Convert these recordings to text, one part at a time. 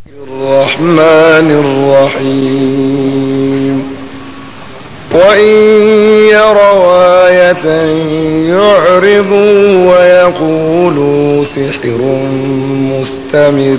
الرحمن الرحيم وإن يروا آية يعرضوا ويقولوا سحر مستمر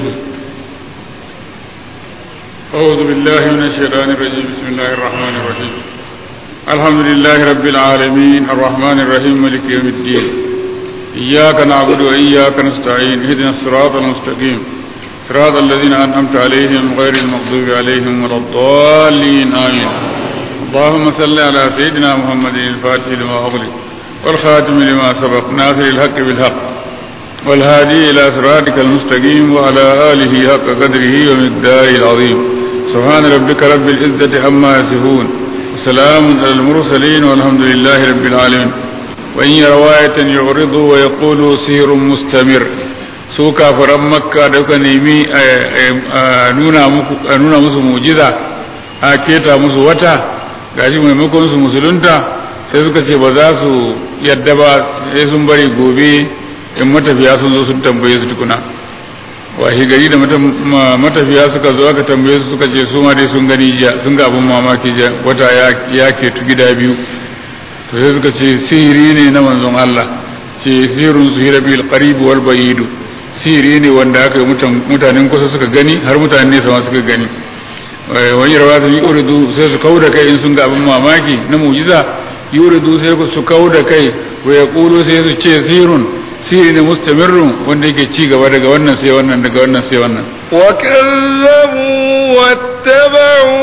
أعوذ بالله من الشيطان الرجيم بسم الله الرحمن الرحيم الحمد لله رب العالمين الرحمن الرحيم مالك يوم الدين إياك نعبد وإياك نستعين اهدنا الصراط المستقيم صراط الذين أنعمت عليهم غير المغضوب عليهم ولا الضالين آمين اللهم صل على سيدنا محمد الفاتح لما أغلق والخاتم لما سبق ناصر الحق بالحق والهادي إلى صراطك المستقيم وعلى آله حق قدره ومقداره العظيم سبحان ربك رب العزة عما يصفون وسلام على المرسلين والحمد لله رب العالمين وإن يروا آية يعرضوا ويقولوا سير مستمر su kafiran makka da kuka nemi a nuna musu mujiza a keta musu wata gashi maimakon su musulunta sai suka ce ba za su yadda ba sai sun bari gobe in matafiya sun zo sun tambaye su tukuna wahi gari da matafiya suka zo aka tambaye su suka ce su ma dai sun gani jiya sun ga abin mamaki jiya wata ya ketu gida biyu to sai suka ce sihiri ne na manzon Allah ce sihirun su hira bil qarib wal bayid sihiri ne wanda aka yi mutanen kusa suka gani har mutanen nesa ma suka gani wani rawa su yi uridu sai su kau da kai in sun ga abin mamaki na mujiza yuridu sai su kau da kai wa yaqulu sai su ce sihirun sihiri ne mustamirrun wanda yake ci gaba daga wannan sai wannan daga wannan sai wannan wa kazzabu wattaba'u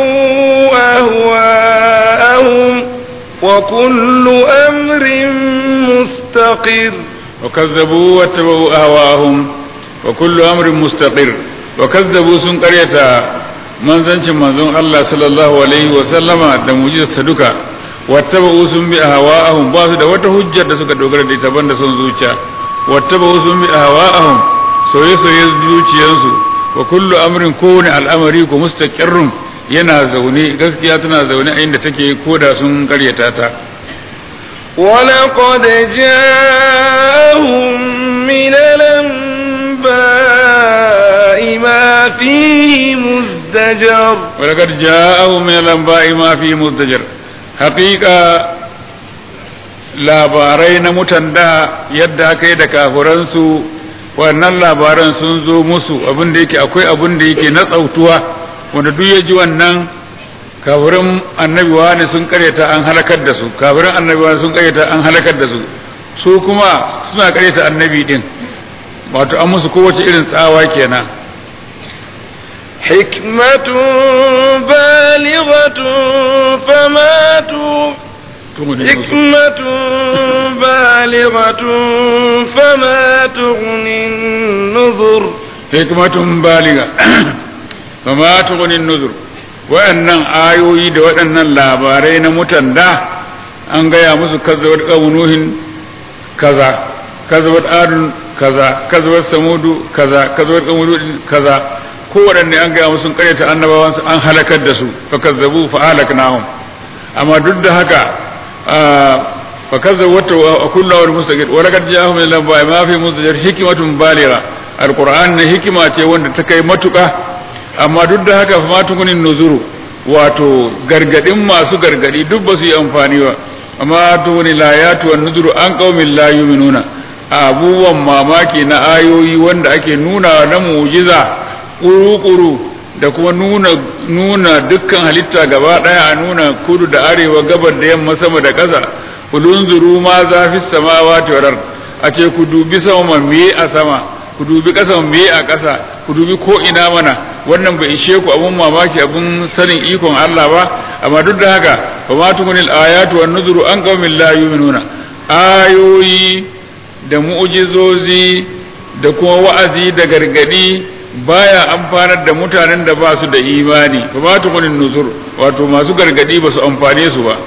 ahwa'ahum wa kullu amrin mustaqir wa kazzabu wattaba'u ahwa'ahum wa kullu amrin mustaqir wa kazzabu sun karyata manzancin manzon Allah sallallahu alaihi wa sallama da mujizarsa duka wattaba'u sun bi ahwa'ahum ba su da wata hujjar da suka dogara da ita banda son zuciya wattaba'u sun bi ahwa'ahum soye-soye zuciyarsu wa kullu amrin kowane al'amari ko mustaqirrun yana zaune gaskiya tana zaune a inda take koda sun karyata ta ولقد جاءهم من الأنباء ما فيه مزدجر ولقد جاءهم من الأنباء ما فيه مزدجر حقيقة labarai na mutan da yadda aka yi da kafuransu wannan labaran sun zo musu abin da yake akwai abin da yake na tsautuwa wanda duk ya ji wannan kafirin annabi wani sun karyata an halakar da su kafirin annabi wani sun karyata an halakar da su su kuma suna karyata annabi din wato an musu kowace irin tsawa kenan حكمة بالغة فما حكمة بالغة فما تغني النذر حكمة بالغة فما تغني النذر waɗannan ayoyi da waɗannan labarai na mutan da an gaya musu kazzabar ƙaunuhin kaza kazzabar adun kaza kazzabar samudu kaza kazzabar ƙaunuhin kaza kowaɗanne an gaya musu ƙaryata annabawansu an halakar da su fa kazzabu fa halaknahum amma duk da haka fa kazzabu wa kullu wa mustaqid wa laqad ja'ahum min al-anba'i ma fi muzajjir hikmatun baligha alquran ne hikima ce wanda ta kai matuƙa amma duk da haka fa tukunin nuzuru wato gargadin masu gargadi duk ba su yi amfani ba amma tukuni layatu wan nuzuru an qaumin la yu'minuna abubuwan mamaki na ayoyi wanda ake nuna na mu'jiza kuru-kuru da kuma nuna nuna dukkan halitta gaba daya a nuna kudu da arewa gabar da yamma sama da ƙasa kulunzuru ma za fi samawati wal a ce ku dubi sama me a sama ku dubi ƙasa me a ƙasa ku dubi ko ina mana wannan bai ishe ku abun mamaki abun sanin ikon Allah ba amma duk da haka fa ma tukunil ayatu wan nuzuru an qaumin la yu'minuna ayoyi da mu'jizozi da kuma wa'azi da gargadi baya amfanar da mutanen da ba su da imani fa ma tukunin nuzur wato masu gargadi ba su amfane su ba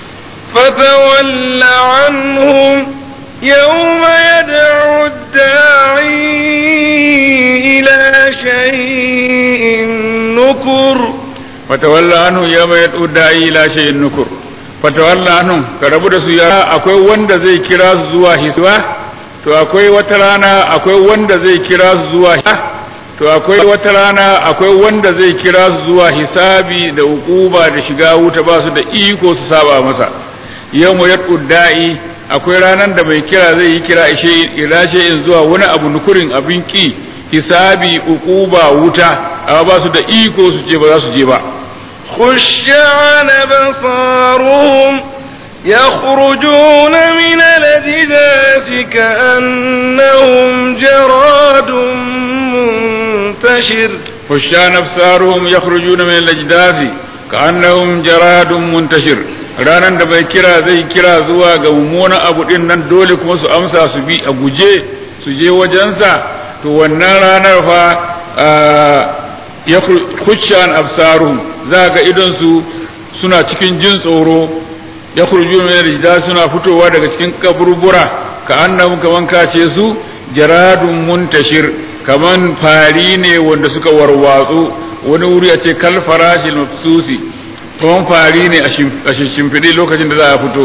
فتول عنهم يوم يدعو الداعي إلى شيء نكر fatawalla anhu yawma yad'u da'i ila shay'in nukur fatawalla anhu ka rabu da su ya akwai wanda zai kira su zuwa hisba to akwai wata rana akwai wanda zai kira su zuwa to akwai wata rana akwai wanda zai kira su zuwa hisabi da hukuba da shiga wuta ba su da iko su saba masa yau mu da'i akwai ranar da mai kira zai yi kira ishe irace in zuwa wani abu nukurin abin ki hisabi hukuba wuta amma ba su da iko su ce ba za su je ba خش عن أبصارهم يخرجون من الأجداث كأنهم جراد منتشر خشان أبصارهم يخرجون من الأجداث كأنهم جراد منتشر ranan da bai kira zai kira zuwa ga mummunan abu din nan dole kuma su amsa su bi a guje su je wajensa to wannan ranar fa ya khushan absaruhum za ga idon su suna cikin jin tsoro ya kurju min rijda suna fitowa daga cikin kaburbura ka annahum kaman kace su jaradun muntashir kaman fari ne wanda suka warwatsu wani wuri a ce kal farashil mafsusi kaman fari ne a shimfiɗe lokacin da za a fito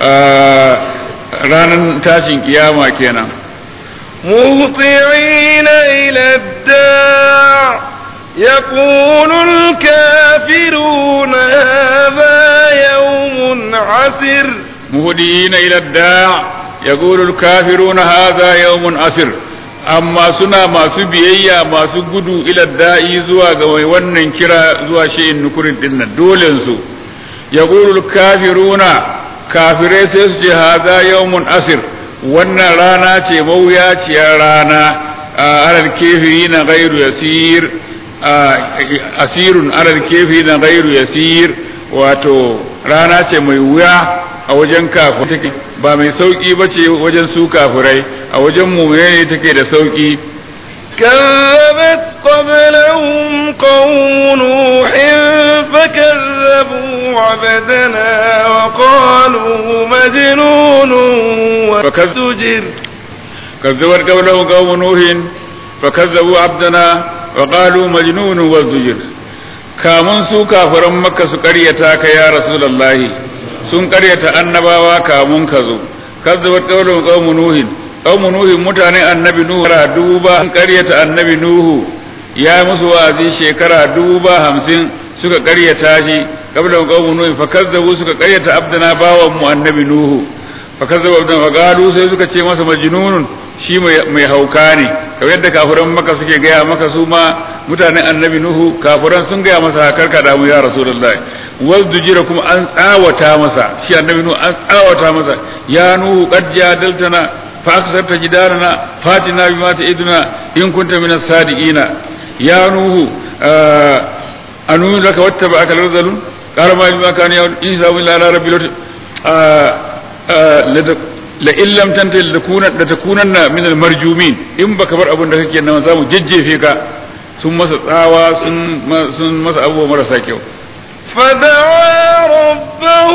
ranar tashin kiyama kenan مهطعين إلى الداع يقول الكافرون هذا يوم عسر مهديين إلى الداع يقول الكافرون هذا يوم عسر amma suna masu biyayya masu gudu ila da'i zuwa ga mai wannan kira zuwa shi'in nukurin din nan dolen su yaqulul kafiruna kafirai sai su ce haza yawmun asir wannan rana ce mawuyaciyar rana alal kafirina ghairu yasir asirun alal kafirina ghairu yasir wato rana ce mai wuya a wajen kafirai ba mai sauki ba ce wajen su kafirai a wajen mumune ne take da sauki كذبت قبلهم قوم نوح فكذبوا عبدنا وقالوا مجنون وازدجر كذبت قبلهم قوم نوح فكذبوا عبدنا وقالوا مجنون وازدجر kamun su kafiran makka su karyata ka ya rasulullahi sun karyata annabawa kamun ka zo kazzabat qawlun qawmu nuhin qawmu nuhin mutanen annabi nuhu ra duba sun karyata annabi nuhu ya musu wa'azi shekara duba hamsin suka karyata shi qabla qawmu nuhin fa kazzabu suka karyata abdana bawan mu annabi nuhu fa kazzabu abdana wa qalu sai suka ce masa majnunun shi mai hauka ne kamar yadda kafiran maka suke gaya maka su ma mutanen annabi nuhu kafiran sun gaya masa karka da mu ya rasulullahi wazdujira kuma an tsawata masa shi annabi nuhu an tsawata masa ya nuhu qad jadaltana fa aksarta jidarana fatina bima ta'iduna in kunta min as-sadiqina ya nuhu anu laka wattaba'aka al-rzalun qala ma bima kana ya isa illa ala rabbil la in lam tantahi la takunanna min al marjumin in baka bar abin da kake nan za mu jejjefe ka sun masa tsawa sun sun masa abubuwa marasa kyau فدعا ربه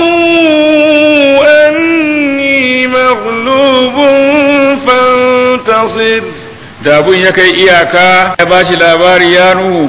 أني مغلوب فانتصر da abun ya kai iyaka ya ba shi labari ya nuhu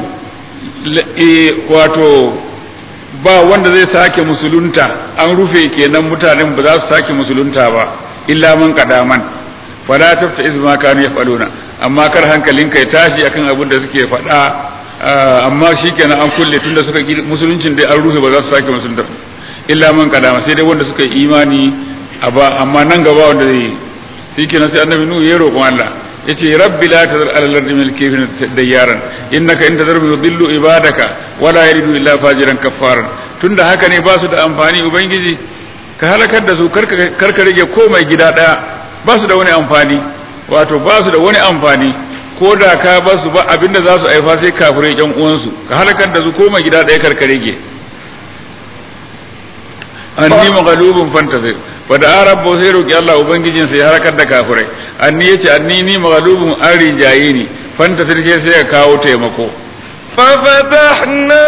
wato ba wanda zai sake musulunta an rufe kenan mutanen ba za su sake musulunta ba illa man kadaman fala tafta izma kanu yafaluna amma kar hankalinka ya tashi akan abin da suke faɗa amma shikenan an kulle tunda suka musuluncin dai an rufe ba za su sake musulunta illa man kadama sai dai wanda suka yi imani amma nan gaba wanda zai yi shikenan sai annabi nuhu ya roƙon Allah yace rabbi la tazar ala al-ardi min al-kafirin dayyaran innaka in tazar yudillu ibadaka wala yalidu illa fajiran kaffaran tunda haka ne ba su da amfani ubangiji ka halakar da su karka rage komai gida daya ba su da wani amfani wato ba su da wani amfani ko da ka ba su ba abinda za su aifa sai kafirai yan uwansu ka halakar da su komai gida daya karka rage anni maghlubun fantasir wa da rabbu sai roki Allah ubangijin sai halakar da kafirai anni yace anni ni maghlubun an rijaye ni fantasir sai ya kawo taimako ففتحنا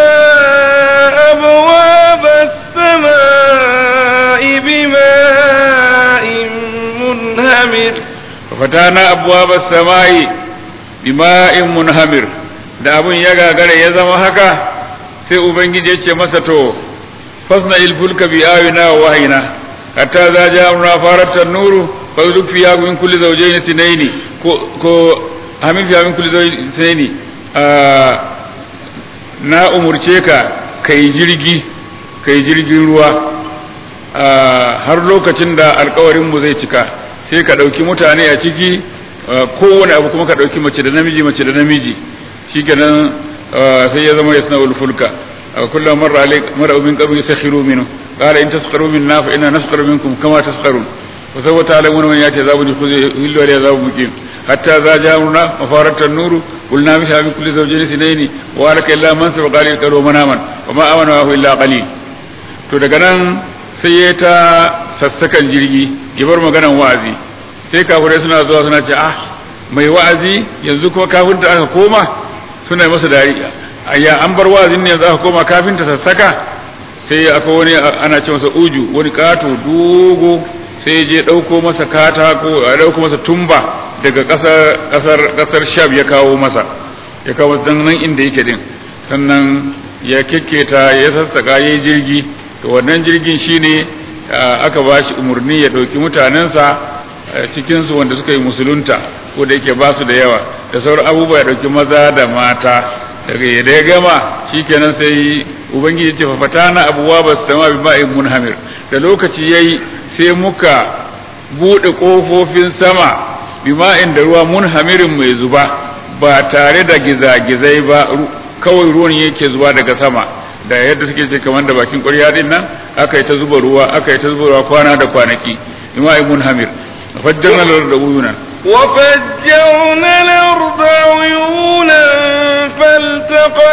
أبواب السماء بماء منهمر ففتحنا أبواب السماء بماء منهمر da abun ya gagara ya zama haka sai ubangiji ya ce masa to fasna ilfulka bi ayina wa wahina hatta za ja amruna farat nuru fa yuluk fiya min kulli zawjayn ithnaini ko ko hamil fiya min kulli zawjayn ithnaini na umurce ka kai jirgi kai jirgin ruwa har lokacin da alkawarin mu zai cika sai ka ɗauki mutane a ciki kowane abu kuma ka ɗauki mace da namiji mace da namiji shikenan sai ya zama yasna ulfulka kullum marra alai marra min qabli sakhiru minhu qala in tasqaru minna fa inna nasqaru minkum kama tasqarun wa sawfa ta'lamuna man yati azabun yukhzi hillu wa azabun muqim hatta za ja'una mafarat an-nur qulna biha bi kulli zawjayn ithnayn wa alaka illa man sabaqa li qalu manaman wa ma amana wa illa qalil to daga nan sai ya ta sassakan jirgi ya bar maganan wa'azi sai kafirai suna zuwa suna ce ah mai wa'azi yanzu kuma kafin da aka koma suna masa dariya ya an bar wa'azin ne yanzu aka koma kafin ta sassaka sai akwai wani ana ce masa uju wani kato dogo sai ya je ɗauko masa katako a ɗauko masa tumba daga ƙasar ƙasar ƙasar shab ya kawo masa ya kawo masa nan inda yake din sannan ya kekketa ya sassaka ya yi jirgi to wannan jirgin shine aka ba shi umarni ya ɗauki mutanensa cikinsu wanda suka yi musulunta ko da yake ba su da yawa da sauran abubuwa ya ɗauki maza da mata daga yadda ya gama shikenan sai ubangiji ce fafata na abuwa ba su sama bi ma'in munhamir da lokaci ya yi sai muka buɗe ƙofofin sama bi ma'in da ruwa munhamirin mai zuba ba tare da gizagizai ba kawai ruwan yake zuba daga sama da yadda suke ce kamar da bakin ƙwarya din nan aka yi ta zuba ruwa aka yi ta zuba ruwa kwana da kwanaki bi ma'in munhamir fajjarna lar da uyunan وفجرنا الأرض عيونا فالتقى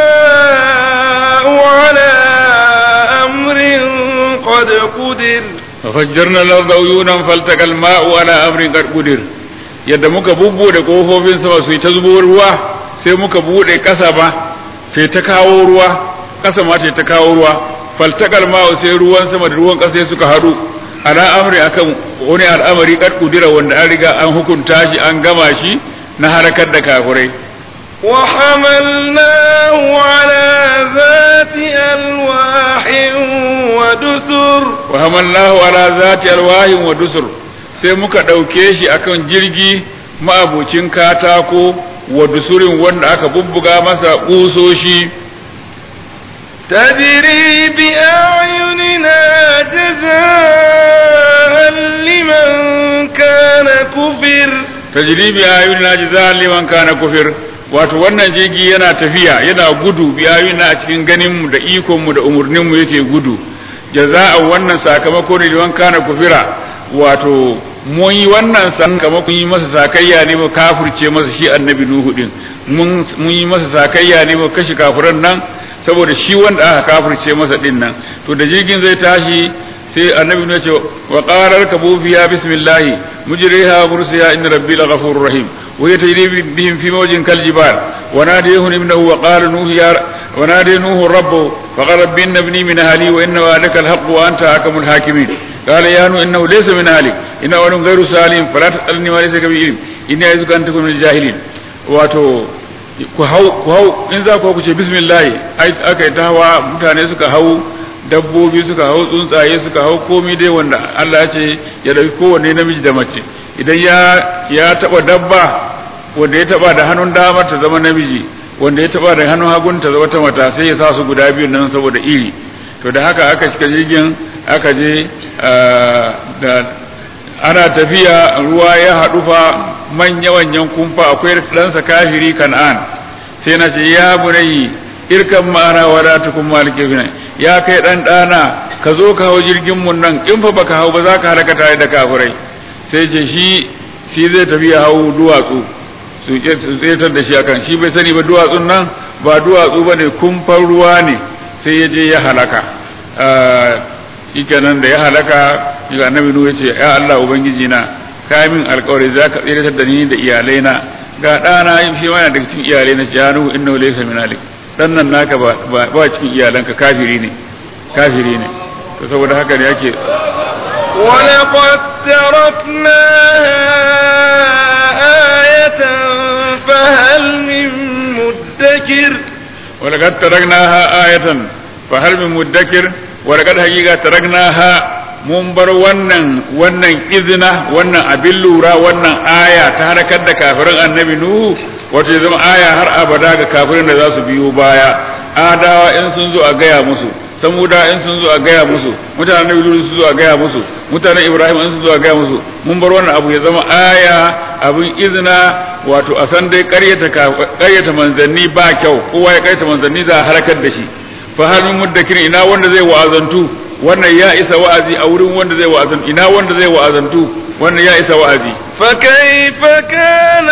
الماء على أمر قد قدر ففجرنا الأرض عيونا فالتقى الماء على أمر قد قدر yadda muka bubbuɗe ƙofofin sama su yi ta zubo ruwa sai muka buɗe ƙasa ba sai ta kawo ruwa ƙasa ma ta kawo ruwa faltakal ma'u sai ruwan sama da ruwan ƙasa suka haɗu ala amri akan wani al'amari kad kudira wanda an riga an hukunta shi an gama shi na harakar da kafirai wa hamalnahu ala zati alwahin wa dusur wa hamalnahu ala zati alwahin wa dusur sai muka ɗauke shi akan jirgi ma'abucin katako wa dusurin wanda aka bubbuga masa ƙusoshi تجري بأعيننا جزاء لمن كان كفر تجري بأعيننا جزاء لمن كان كفر wato wannan jirgi yana tafiya yana gudu biyayuna a cikin ganinmu da ikonmu da umarninmu yake gudu jaza'a wannan sakamako ne liman kana kufira wato mun yi wannan sakamakon yi masa sakayya ne mu kafirce masa shi annabi nuhu din mun yi masa sakayya ne mu kashe kafiran nan saboda shi wanda aka kafirce masa din nan to da jirgin zai tashi sai annabi ne ce wa qarar kabu fiya bismillah mujriha mursiya inna rabbi laghafurur rahim wa yatayri bihim fi mawjin kal jibal wa nadiyahu ibnahu wa qala nuh ya wa nadiya nuh rabbu fa qala rabbi inna ibni min ahli wa inna wa'adaka al-haqq wa anta hakamul hakimin قال يا نوح انه ليس من اهلك انه ولد غير سالم فلا تسالني ما ليس بي علم اني اعوذ ان تكون من الجاهلين wato ku hau ku hau in za ku ku ce bismillah ai aka yi ta hawa mutane suka hau dabbobi suka hau tsuntsaye suka hau komai dai wanda Allah ya ce ya dauki kowanne namiji da mace idan ya ya taba dabba wanda ya taba da hannun dama ta zama namiji wanda ya taba da hannun hagun ta zama ta mata sai ya sa su guda biyu nan saboda iri to da haka aka cika jirgin aka je da ana tafiya ruwa ya haɗu fa manya-manyan kumfa akwai ɗansa kafiri kan'an sai na ce ya bunayi irkan ma'ana wada tukun malike fina ya kai ɗan ɗana ka zo ka hau jirgin mun nan in fa baka hau ba za ka halaka tare da kafirai sai ce shi shi zai tafi ya hau duwatsu su tsetar da shi akan shi bai sani ba duwatsun nan ba duwatsu ba ne kumfan ruwa ne sai ya je ya halaka shikenan da ya halaka ga annabi nuhu yace ya Allah ubangiji na ka min alƙawari za ka tsiratar da ni da iyalai na ga ɗana shi ma daga cikin iyalai na janu innahu laysa min alik dan nan naka ba ba cikin iyalanka kafiri ne kafiri ne to saboda haka ne yake ولقد تركناها آية فهل من مدكر ولقد تركناها آية فهل من مدكر ولقد حقيقة تركناها mun bar wannan wannan izina wannan abin lura wannan aya ta harkar da kafirin annabi nuhu wato ya zama aya har abada ga kafirin da za su biyo baya adawa in sun zo a gaya musu samuda in sun zo a gaya musu mutanen nabi lulu sun zo a gaya musu mutanen ibrahim in sun zo a gaya musu mun bar wannan abu ya zama aya abin izina wato a san dai ƙaryata ƙaryata manzanni ba kyau kowa ya ƙaryata manzanni za a halakar da shi fa hal min muddakir ina wanda zai wa'azantu wannan ya isa wa'azi a wurin wanda zai wa'azantu ina wanda zai wa'azantu wannan ya isa wa'azi فكيف كان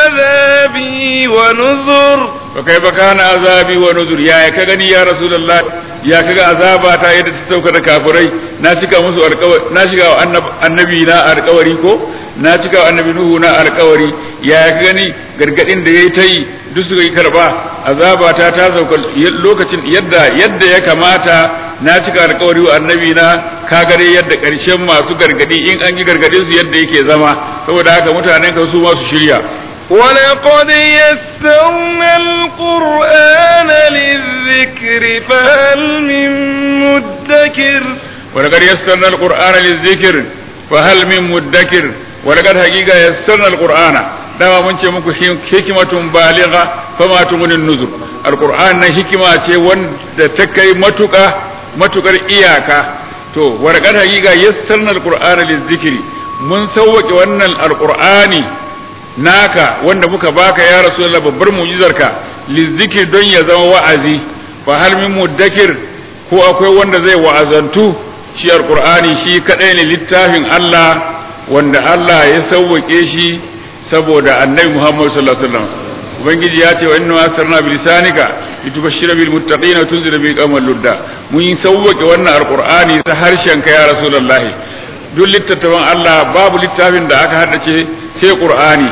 عذابي ونذر fa kai ba kana azabi wa nuzur ya ka gani ya rasulullah ya kaga azaba ta yadda ta sauka da kafirai na cika musu alƙawari na cika wa annabi na alƙawari ko na cika wa annabi nuhu na alƙawari ya ka gani gargadin da yayi ta yi duk suka yi karba azaba ta ta sauka lokacin yadda yadda ya kamata na cika alƙawari wa annabi na ka gare yadda ƙarshen masu gargadi in an yi gargadin su yadda yake zama saboda haka mutanen ka su ma su shirya ولقد يسرنا القرآن للذكر فهل من مدكر ولقد يسرنا القرآن للذكر فهل من مدكر ولقد حقيقة يسرنا القرآن dama mun ce muku hikimatun baliga fama tumunin nuzur alquran na hikima ce wanda ta kai matuka matukar iyaka to warqad haqiqa yassarna alqur'ana lizikri mun sauwake wannan alqur'ani naka wanda muka baka ya rasulullah babbar mu'jizarka lizikir don ya zama wa'azi fa hal min muddakir ko akwai wanda zai wa'azantu shi alqur'ani shi kadai ne littafin Allah wanda Allah ya sauwake shi saboda annabi Muhammad sallallahu alaihi wasallam ubangiji ya ce wa inna asarna bi lisanika litubashshira bil muttaqina wa tunzira bi qamal ludda mun sauwake wannan alqur'ani ta harshen ka ya rasulullahi duk littattafan Allah babu littafin da aka haddace sai qur'ani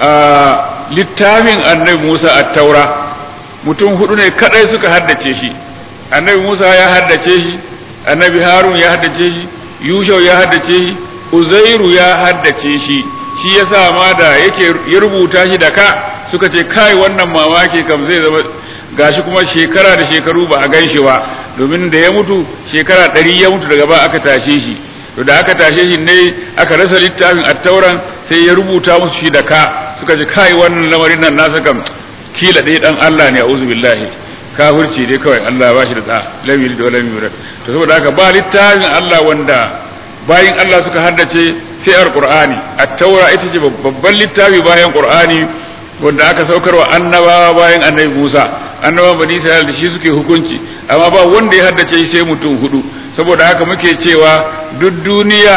littafin annabi Musa at-taura mutum hudu ne kadai suka haddace shi annabi Musa ya haddace shi annabi Harun ya haddace shi Yushau ya haddace shi Uzairu ya haddace shi shi yasa ma da yake ya rubuta shi da ka suka ce kai wannan mamaki kam zai zama gashi kuma shekara da shekaru ba a gan shi ba domin da ya mutu shekara ɗari ya mutu daga ba aka tashe shi to da aka tashe shi ne aka rasa littafin attauran sai ya rubuta musu shi da ka suka ce kai wannan lamarin nan nasa kam kila ɗaya dan Allah ne a'udhu billahi kafirci dai kawai Allah ba shi da da lamiri da lamiri yurad to saboda haka ba littafin Allah wanda bayin Allah suka haddace sai alqur'ani at-taura ita ce babban littafi bayan qur'ani wanda aka saukarwa annabawa bayan annabi Musa annabawan bani Isra'il da shi suke hukunci amma ba wanda ya haddace shi sai mutum hudu saboda haka muke cewa duk duniya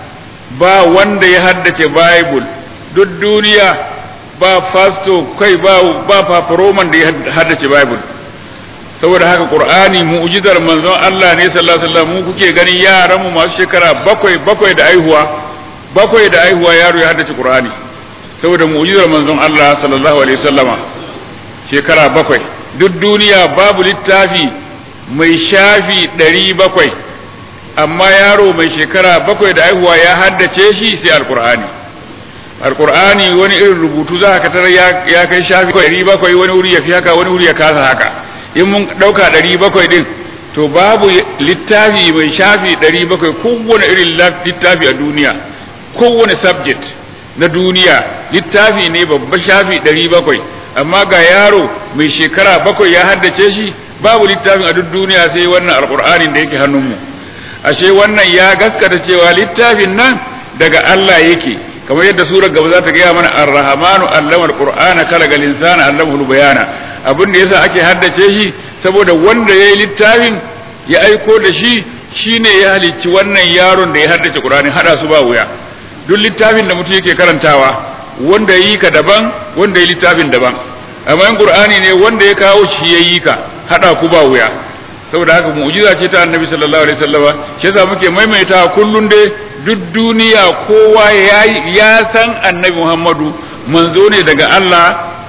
ba wanda ya haddace bible duk duniya ba fasto kai ba ba paparoman da ya haddace bible saboda haka qur'ani mu'jizar manzon Allah ne sallallahu alaihi wasallam mu kuke ganin yaran mu masu shekara bakwai bakwai da aihuwa bakwai da aihuwa yaro ya haddace qur'ani saboda mu'jizar manzon Allah sallallahu alaihi wasallama shekara bakwai duk duniya babu littafi mai shafi ɗari bakwai amma yaro mai shekara bakwai da aihuwa ya haddace shi sai alqur'ani alqur'ani wani irin rubutu za ka tarar ya kai shafi ɗari bakwai wani wuri ya fi haka wani wuri ya kasa haka in mun ɗauka ɗari bakwai ɗin to babu littafi mai shafi ɗari bakwai kowane irin littafi a duniya kowane subject na duniya littafi ne babba shafi ɗari bakwai amma ga yaro mai shekara bakwai ya haddace shi babu littafin a duk duniya sai wannan alƙur'anin da yake hannunmu ashe wannan ya gaskata cewa littafin nan daga Allah yake kamar yadda surar gaba za ta gaya mana ar-rahmanu allama al-qur'ana kalaga linsana allamahu bayana abin da yasa ake haddace shi saboda wanda yayi littafin ya aiko da shi shine ya halicci wannan yaron da ya haddace qur'ani hada su ba wuya duk littafin da mutum yake karantawa wanda yayi ka daban wanda yayi littafin daban amma in qur'ani ne wanda ya kawo shi yayi ka hada ku ba wuya saboda haka mu'jiza ce ta annabi sallallahu alaihi wasallama shi yasa muke maimaita kullun dai duk duniya kowa ya san annabi Muhammadu manzo ne daga Allah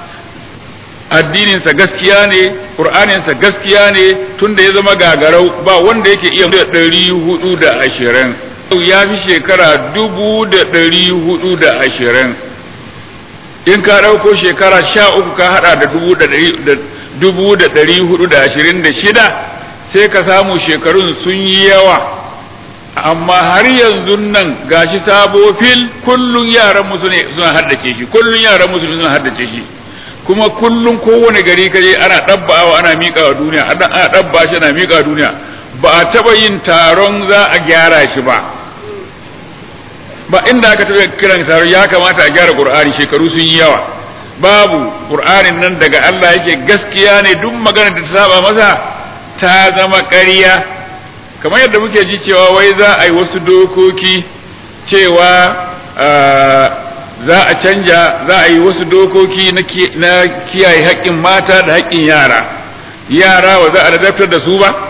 addininsa gaskiya ne ƙur'aninsa gaskiya ne tunda ya zama gagarau ba wanda yake iya da ɗari hudu da ashirin ya fi shekara dubu da ɗari hudu da ashirin in ka ɗauko shekara sha uku ka haɗa da dubu da ɗari hudu da ashirin da shida sai ka samu shekarun sun yi yawa amma har yanzu nan gashi sabo fil kullun yaran musu ne suna haddace shi kullun yaran musu suna haddace shi kuma kullum kowane gari kaje ana ɗabbawa ana miƙa wa duniya ana ɗabba shi ana miƙa wa duniya ba a taɓa yin taron za a gyara shi ba ba inda aka taɓa kiran taron ya kamata a gyara ƙur'ani shekaru sun yi yawa babu ƙur'anin nan daga Allah yake gaskiya ne duk maganar da ta saba masa ta zama ƙarya kamar yadda muke ji cewa wai za a yi wasu dokoki cewa za a canja za a yi wasu dokoki na kiyaye haƙƙin mata da haƙƙin yara yara ba za a ladabtar da su ba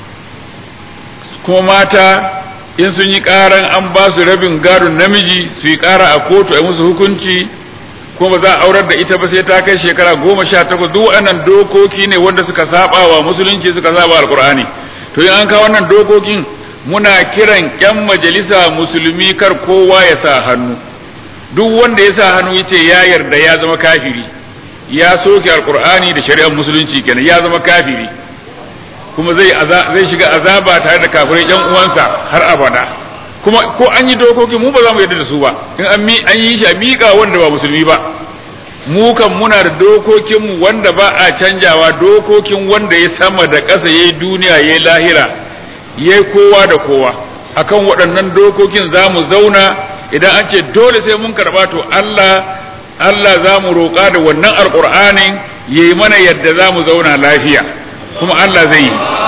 kuma mata in sun yi ƙaran an ba su rabin gadon namiji su yi ƙara a kotu a musu hukunci kuma ba za a aurar da ita ba sai ta kai shekara goma sha takwas duk waɗannan dokoki ne wanda suka saba wa musulunci suka saba alkur'ani to in an kawo wannan dokokin muna kiran ƴan majalisa musulmi kar kowa ya sa hannu duk wanda ya sa hannu yace ya yarda ya zama kafiri ya soke alkur'ani da shari'ar musulunci kenan ya zama kafiri kuma zai zai shiga azaba tare da kafirai ƴan uwansa har abada kuma ko an yi dokoki mu ba za mu yarda da su ba in an an yi shi a miƙa wanda ba musulmi ba mu kan muna da dokokin mu wanda ba a canjawa dokokin wanda ya sama da ƙasa yayi duniya yayi lahira yayi kowa da kowa akan waɗannan dokokin za mu zauna idan an ce dole sai mun karɓa to Allah Allah za mu roƙa da wannan alƙur'anin yayi mana yadda za mu zauna lafiya kuma Allah zai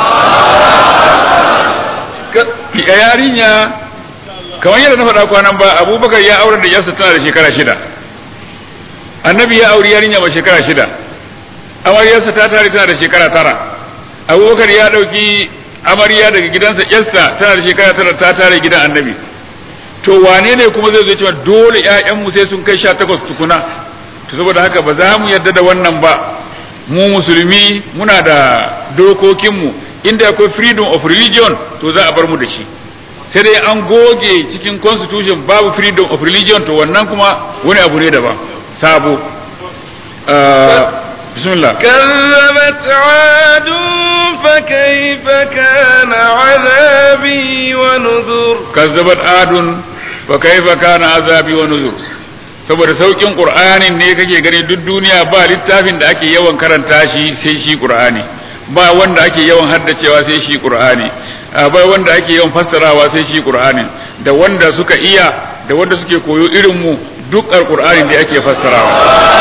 yi yarinya kamar yadda na faɗa kwanan ba abubakar ya aure da yarsa tana da shekara shida annabi ya auri yarinya mai shekara shida amaryarsa ta tare tana da shekara tara abubakar ya ɗauki amarya daga gidansa yarsa tana da shekara tara ta tare gidan annabi to wane ne kuma zai zo cewa dole ƴaƴanmu sai sun kai sha takwas tukuna to saboda haka ba za mu yarda da wannan ba mu musulmi muna da dokokinmu inda akwai freedom of religion to za a bar mu da shi sai dai an goge cikin constitution babu freedom of religion to wannan kuma wani abu ne daban sabo bismillah كذبت عاد فكيف كان عذابي ونذر kazzabat adun fa kaifa kana azabi wa nuzur saboda saukin qur'anin ne kake gani duk duniya ba littafin da ake yawan karanta shi sai shi qur'ani ba wanda ake yawan haddacewa sai shi qur'ani ba wanda ake yawan fassarawa sai shi qur'anin da wanda suka iya da wanda suke koyo irin mu duk alqur'anin da ake fassarawa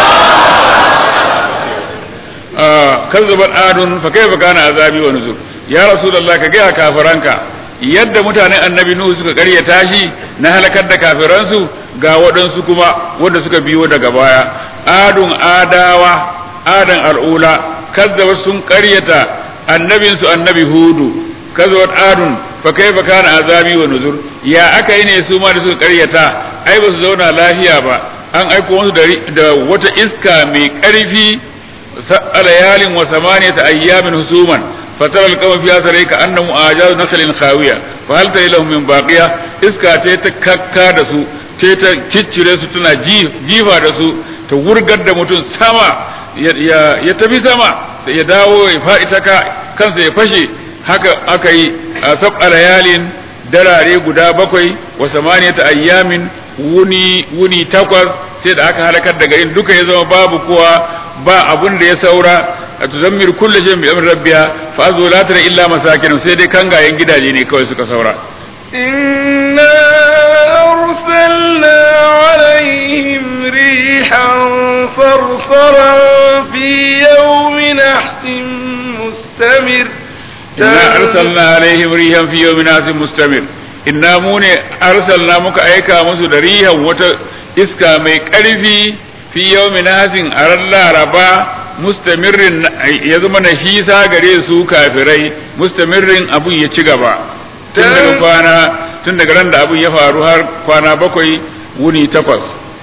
kazzabat adun fa kaifa kana azabi wa nuzur ya rasulullah ka ga kafiranka yadda mutanen annabi nuhu suka karyata shi na halakar da kafiransu ga waɗansu kuma wanda suka biyo daga baya adun adawa adan al'ula kazzabat sun karyata annabinsu annabi hudu kazzabat adun fa kaifa kana azabi wa nuzur ya aka yi ne su ma da suka karyata ai ba su zauna lafiya ba an aiko musu da wata iska mai ƙarfi layalin wa samaniyata ayyamin husuman فترى القوم فيها ترى كأنهم أعجاز نخل خاوية فهل ترى لهم من باقية إسكا تيتا كاكا دسو تيتا كيتشري سو تنا جيفا دسو تورغد da mutum sama ya tafi sama ya dawo ya faɗi ta kansa ya fashe haka aka yi a sab layalin darare guda bakwai wa samaniyata ayyamin wuni wuni takwas sai da aka halakar da garin duka ya zama babu kowa ba abun da ya saura tuzammir kullu shay'in bi amri rabbiha fa azu la tara illa masakin sai dai kangayen gidaje ne kawai suka saura inna arsalna alaihim rihan sarsaran fi yawmin nahsin mustamir inna arsalna alaihim rihan fi yawmin nahsin mustamir inna mu ne arsalna muka aika musu da rihan wata iska mai ƙarfi fi yawmin nahsin a ran laraba mustamirrin ya zama na hisa gare su kafirai mustamirrin abun ya ci gaba tun daga kwana tun daga ran da abun ya faru har kwana bakwai wuni takwas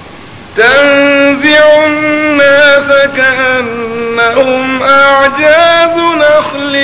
تنزع الناس كأنهم أعجاز نخل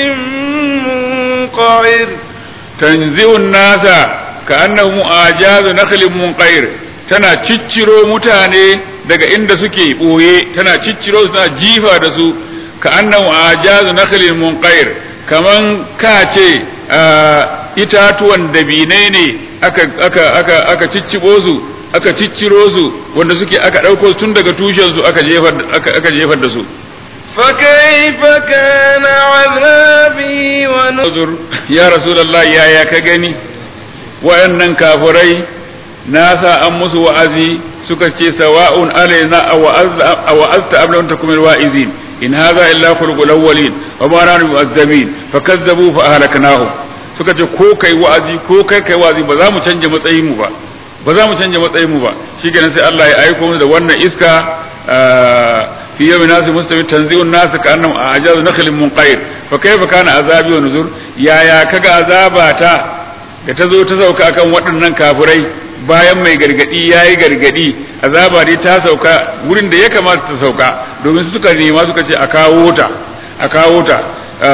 منقعر تنزع الناس كأنهم أعجاز نخل منقعر tana cicciro mutane daga inda suke ɓoye tana cicciro su tana jifa da su ka annan ajazu nakhlin munqair kaman ka ce itatuwan dabinai ne aka aka aka aka ciccibo su aka cicciro su wanda suke aka ɗauko tun daga tushen su aka jefar aka jefar da su فكيف كان عذابي ونذر uzur ya rasulullah ya ya ka gani wayannan kafirai na sa an musu wa'azi suka ce sawa'un alaina aw wa'azta am lam takum alwa'izin in hadha illa khulqul awwalin wa ma nahnu mu'azzabin fakazzabu fa ahlaknahum suka ce ko kai wa'azi ko kai kai wa'azi ba za mu canja matsayin mu ba ba za mu canja matsayin mu ba shikenan sai Allah ya aiko mu da wannan iska في يوم ناس مستوي تنزيع الناس كأنهم أعجاز نخل منقير فكيف كان عذابي ونذر يا يا كغا عذاباتا da ta zo ta sauka akan waɗannan kafirai bayan mai gargadi ya yi gargadi azaba dai ta sauka wurin da ya kamata ta sauka domin suka nema suka ce a kawo ta a kawo ta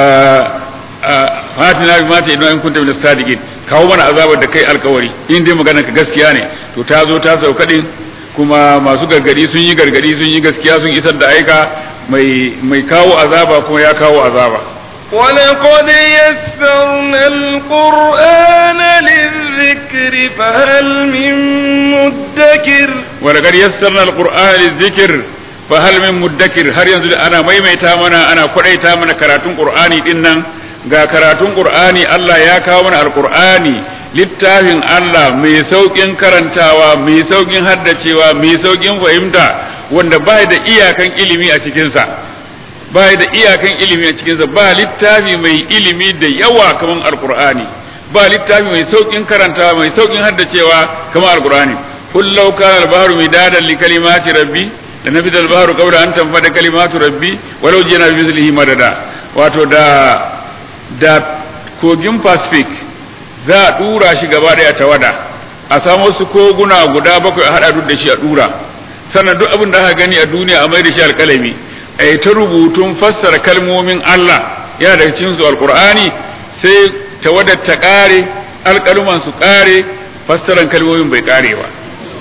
fatina bi mata idan in kunta min sadiqin kawo mana azabar da kai alkawari in dai maganar ka gaskiya ne to ta zo ta sauka din kuma masu gargadi sun yi gargadi sun yi gaskiya sun isar da aika mai mai kawo azaba kuma ya kawo azaba ولقد يسرنا القرآن للذكر فهل من مدكر ولقد يسرنا القرآن للذكر فهل من مدكر har yanzu ana maimaita mana ana kwadaita mana karatun qur'ani din nan ga karatun qur'ani Allah ya kawo mana alqur'ani littafin Allah mai saukin karantawa mai saukin haddacewa mai saukin fahimta wanda ba da iyakan ilimi a cikinsa ba da iyakan ilimi a cikinsa ba littafi mai ilimi da yawa kamar alqur'ani ba littafi mai saukin karantawa mai saukin haddacewa kamar alqur'ani kullau kana al-bahru midadan li kalimati rabbi lanafid al-bahru qabla an tanfada kalimatu rabbi walau jina bi mithlihi madada wato da da kogin pacific za a dura shi gaba daya tawada a samu su koguna guda bakwai a hada duk da shi a dura sannan duk abin da aka gani a duniya a mai da shi alkalami a yi ta rubutun fassara kalmomin Allah yana daga cikin su alqur'ani sai tawadar ta kare alkaluman su kare fassaran kalmomin bai kare ba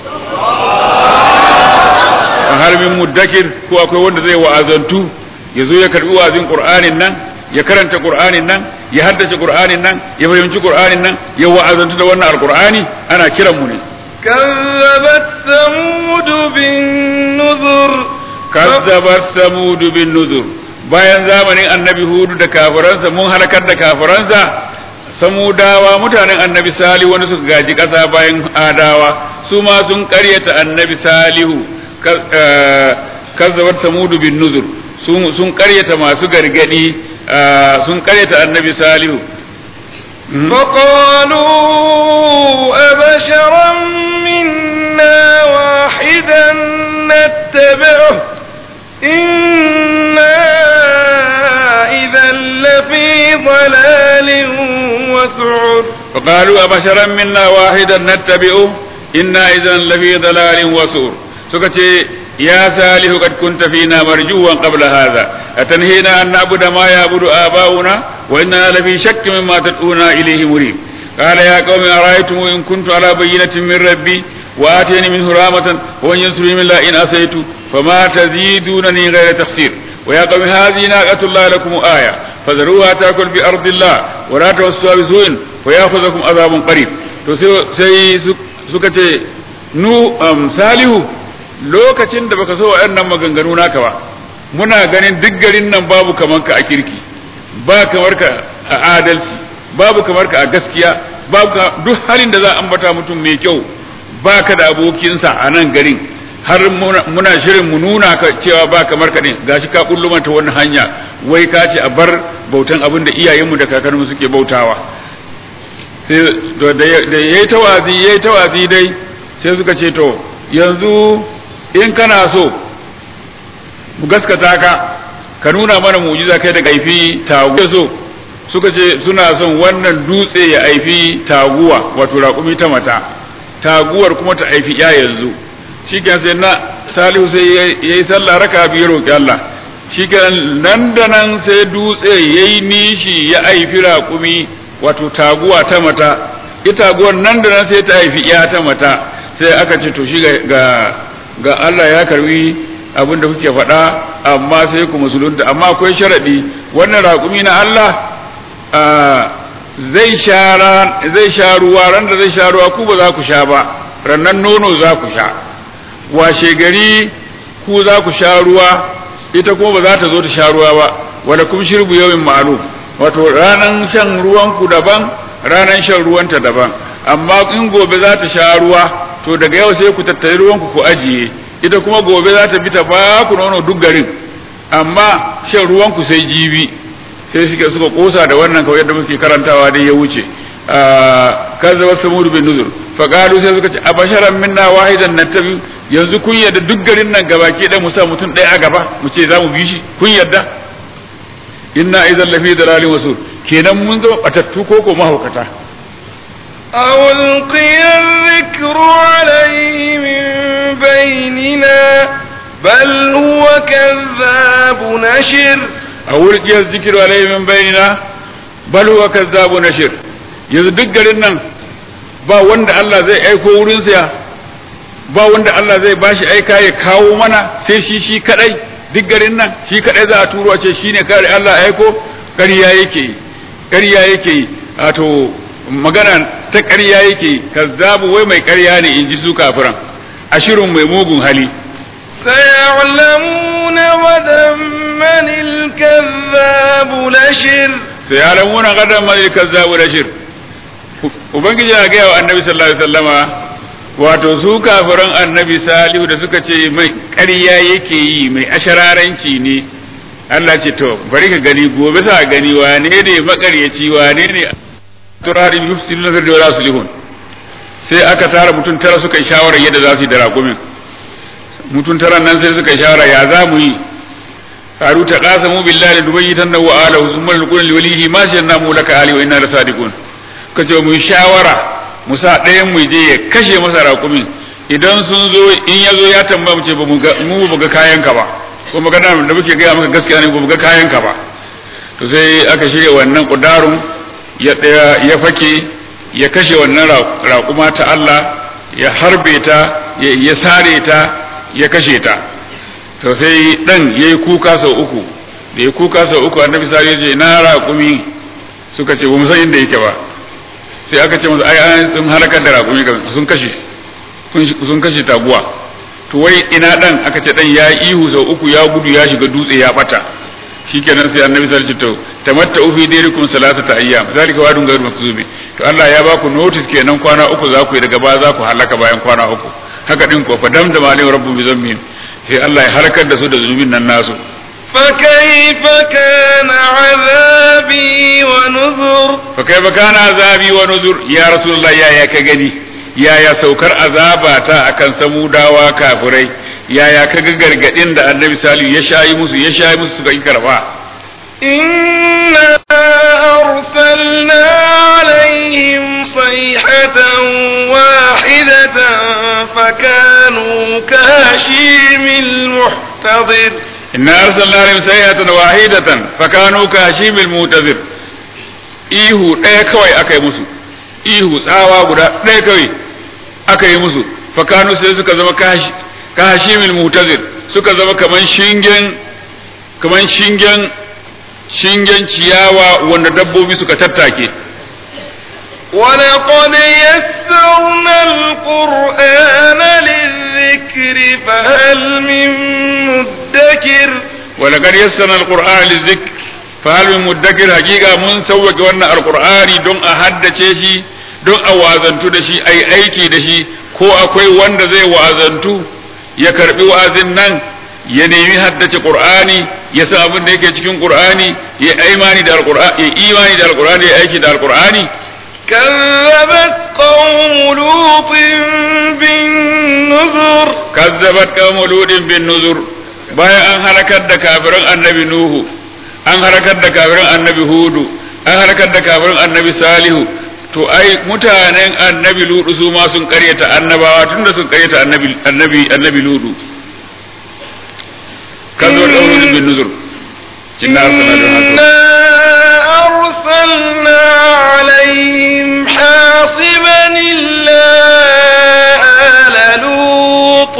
a harbin muddakir ko akwai wanda zai wa'azantu ya zo ya karbi wa'azin qur'anin nan ya karanta qur'anin nan ya haddace qur'anin nan ya fahimci qur'anin nan ya wa'azantu da wannan alqur'ani ana kiran mu ne كذبت ثمود بالنذر kazzabat samud bin nuzur bayan zamanin annabi hudu da kafiransa mun halakar da kafiransa samudawa mutanen annabi salihu wanda suka gaji ƙasa bayan adawa su ma sun ƙaryata annabi salihu kazzabat samud bin nuzur sun ƙaryata masu gargadi sun ƙaryata annabi salihu فقالوا أبشرا منا واحدا نتبعه إنا إذا لفي ضلال وسعر فقالوا أبشرا منا واحدا نتبعه إنا إذا لفي ضلال وسعر سكتي يا صالح قد كنت فينا مرجوا قبل هذا أتنهينا أن نعبد ما يعبد آباؤنا وإننا لفي شك مما تدعونا إليه مريب قال يا قوم أرأيتم إن كنت على بينة من ربي وآتيني منه رحمة وإن ينصرني من الله إن أسيت فما تزيدونني غير تخسير ويا قوم هذه ناقة الله لكم آية فذروها تأكل في أرض الله ولا توسوا بسوء فيأخذكم عذاب قريب to sai suka ce nu salihu lokacin da baka so waɗannan maganganu naka ba muna ganin duk garin nan babu kamar ka a kirki ba kamar ka a adalci babu kamar ka a gaskiya babu duk halin da za a ambata mutum mai kyau ba ka da abokinsa a nan garin har muna shirin mu nuna ka cewa ba kamar ka ne gashi ka kullu mata wannan hanya wai ka ce a bar bautan abin da iyayenmu da kakanninmu suke bautawa sai da yayi tawazi yayi tawazi dai sai suka ce to yanzu in kana so mu gaskata ka ka nuna mana mu'jiza kai da aifi taguwa so suka ce suna son wannan dutse ya aifi taguwa wato raƙumi ta mata taguwar kuma ta aifi ya yanzu shikenan sai na salihu sai ya yi sallah raka biyu roƙi Allah shikenan nan da nan sai dutse ya yi nishi ya aifi raƙumi wato taguwa ta mata ita taguwar nan da nan sai ta aifi ya ta mata sai aka ce to shi ga ga Allah ya karbi abin da kuke faɗa amma sai ku musulunta amma akwai sharaɗi wannan raƙumi na Allah zai sha zai sha ruwa ran da zai sha ruwa ku ba za ku sha ba rannan nono za ku sha washe gari ku za ku sha ruwa ita kuma ba za ta zo ta sha ruwa ba wala kum shirbu yawmin ma'lum wato ranan shan ruwan ku daban ranan shan ruwanta daban amma in gobe za ta sha ruwa to daga yau sai ku tattare ruwan ku ku ajiye ita kuma gobe za ta bi ta ba ku nono duk garin amma shan ruwan ku sai jibi sai suka suka kosa da wannan kawai yadda muke karantawa dai ya wuce kaza wasu mudu bin nuzur fa qalu sai suka ce abasharan minna wahidan nattabi yanzu kun yarda duk garin nan gabaki ɗaya mu sa mutum ɗaya a gaba mu ce za mu bi shi kun yarda inna idan lafi dalalin wasu kenan mun zama batattu ko ko mahaukata أو ألقي الذكر عليه من بيننا بل هو كذاب نشر a wurkiyar zikiru alaihi min bainina bal huwa kazzabu nashir yanzu duk garin nan ba wanda Allah zai aiko wurin sa ba wanda Allah zai bashi aika ya kawo mana sai shi shi kadai duk garin nan shi kadai za a turo a ce shine kare Allah aiko ƙarya yake yi ƙarya yake yi wato magana ta ƙarya yake yi kazzabu wai mai ƙarya ne in ji su kafiran ashirin mai mugun hali سيعلمون غدا من الكذاب نشر sai ya lamuna gadan mai kazzabu da shir ubangiji ya gaya wa annabi sallallahu alaihi wasallama wato su kafiran annabi salihu da suka ce mai ƙarya yake yi mai ashararanci ne Allah ce to bari ka gani gobe sa gani wane ne makaryaci wane ne turari yufsidu nazar da wala sulihun sai aka tara mutum tara suka yi shawara yadda za su yi da raƙumin mutum tara nan sai suka yi shawara ya za mu yi qalu taqasamu billahi dubayyitanna wa alahu thumma lqul liwalihi ma shanna mu laka ali wa inna lasadiqun kace mu yi shawara mu sa ɗayan mu je ya kashe masa raƙumin idan sun zo in ya zo ya tambaya mu ce ba mu ga mu ba ga kayan ka ba ko magana da muke gaya maka gaskiya ne ba mu ga kayan ka ba to sai aka shirya wannan kudarun ya ya fake ya kashe wannan raƙuma ta Allah ya harbe ta ya sare ta ya kashe ta to sai dan yayi kuka sau uku da ya kuka sau uku annabi sai ya ce na raƙumi suka ce ba mu san inda yake ba sai aka ce masa ai an sun halakar da raƙumi sun kashe sun kashe taguwa to wai ina dan aka ce dan ya ihu sau uku ya gudu ya shiga dutse ya bata shikenan sai annabi sallallahu alaihi wasallam tamatta fi dirikum salasata ayyam zalika wadun ghayr makzubi to Allah ya baku notice kenan kwana uku za ku yi daga baya za ku halaka bayan kwana uku haka din ko fa damdama alayhi rabbu bi zammin sai Allah ya halakar da su da zunubin nan nasu فكيف كان عذابي ونذر فكيف كان عذابي ونذر يا رسول الله يا يا كغني يا يا سوكر عذابata akan samudawa kafirai ya ya kaga gargadin da annabi salihu ya shayi musu ya shayi musu suka yi karba إنا أرسلنا عليهم صيحة واحدة فكانوا كهشيم المحتضر إنا أرسلنا عليهم سيئة واحدة فكانوا كهشيم المعتذر ihu ɗaya kawai aka yi musu ihu tsawa guda ɗaya kawai aka yi musu fakanu sai suka zama kahashimil mutazir suka zama kaman shingen kaman shingen shingen ciyawa wanda dabbobi suka tattake ولقد يسرنا القرآن للذكر فهل من مدكر ولقد يسرنا القرآن للذكر فهل من مدكر حقيقة من سوق وانا القرآن دون أحد شيء don a wazantu da shi a yi aiki da shi ko akwai wanda zai wazantu ya karbi wa'azin nan ya nemi haddace qur'ani ya san abin da yake cikin qur'ani ya imani da alqur'ani ya imani da alqur'ani ya aiki da alqur'ani كذبت قوم لوط بالنذر kazzabat qawmu ludin bin nuzur bayan an halakar da kafirin annabi nuhu an halakar da kafirin annabi hudu an halakar da kafirin annabi salihu to ai mutanen annabi ludu su ma sun karyata annabawa tunda sun karyata annabi annabi annabi ludu kazzabat qawmu ludin bin nuzur inna arsalna إنا أرسلنا عليهم حاصبا إلا آل لوط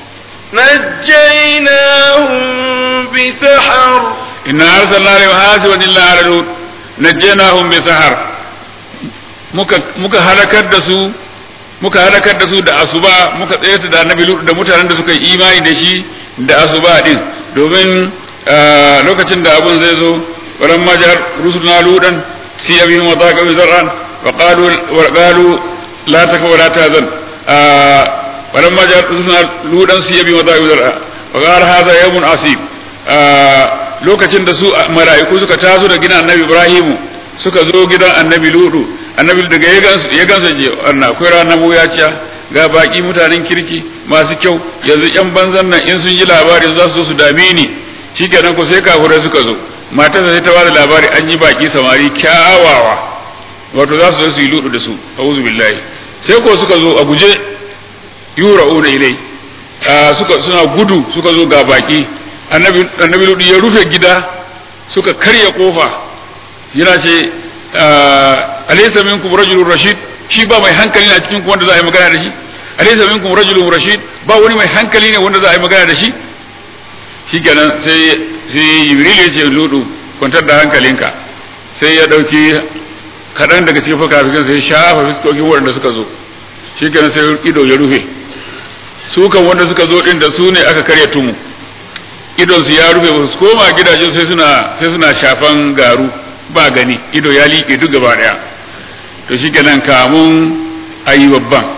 نجيناهم بسحر inna arsalna alaihim hasiban illa ala lut najjaynahum bi sahar muka muka halakar da su muka halakar da su da asuba muka tsayar da annabi Lut da mutanen da suka yi imani da shi da asuba din domin lokacin da abun zai zo waran majar rusulna ludan si abihim wa taqa bi zar'an wa qalu wa qalu la takfa wa la tahzan waran majar rusulna ludan si abihim wa taqa bi zar'an wa qala hadha yawmun asib lokacin da su mala'iku suka taso da gidan annabi Ibrahimu suka zo gidan annabi Ludu annabi daga ya gansu ya gansu je wannan akwai ranar wuyaciya ga baki mutanen kirki masu kyau yanzu yan banzan nan in sun ji labari za su zo su dame ni shikenan ko sai kafurai suka zo matarsa sai ta bada labari an yi baki samari kyawawa wato za su zo su yi ludu da su a'udhu billahi sai ko suka zo a guje yura'una ilai suka suna gudu suka zo ga baki annabi annabi ludu ya rufe gida suka karya kofa yana ce alaysa minkum rajulun rashid shi ba mai hankali ne a cikin ku wanda za a yi magana da shi alaysa minkum rajulun rashid ba wani mai hankali ne wanda za a yi magana da shi shikenan sai sai jibril ya ce ludu kwantar da hankalinka sai ya dauki kaɗan daga cikin fukafikan sai shafa fiskokin waɗanda suka zo shikenan sai ido ya rufe su kan wanda suka zo din da su ne aka karya tumu idon su ya rufe su koma gidajen sai suna sai suna shafan garu ba gani ido ya liƙe duk gaba ɗaya to shikenan kamun ayi babban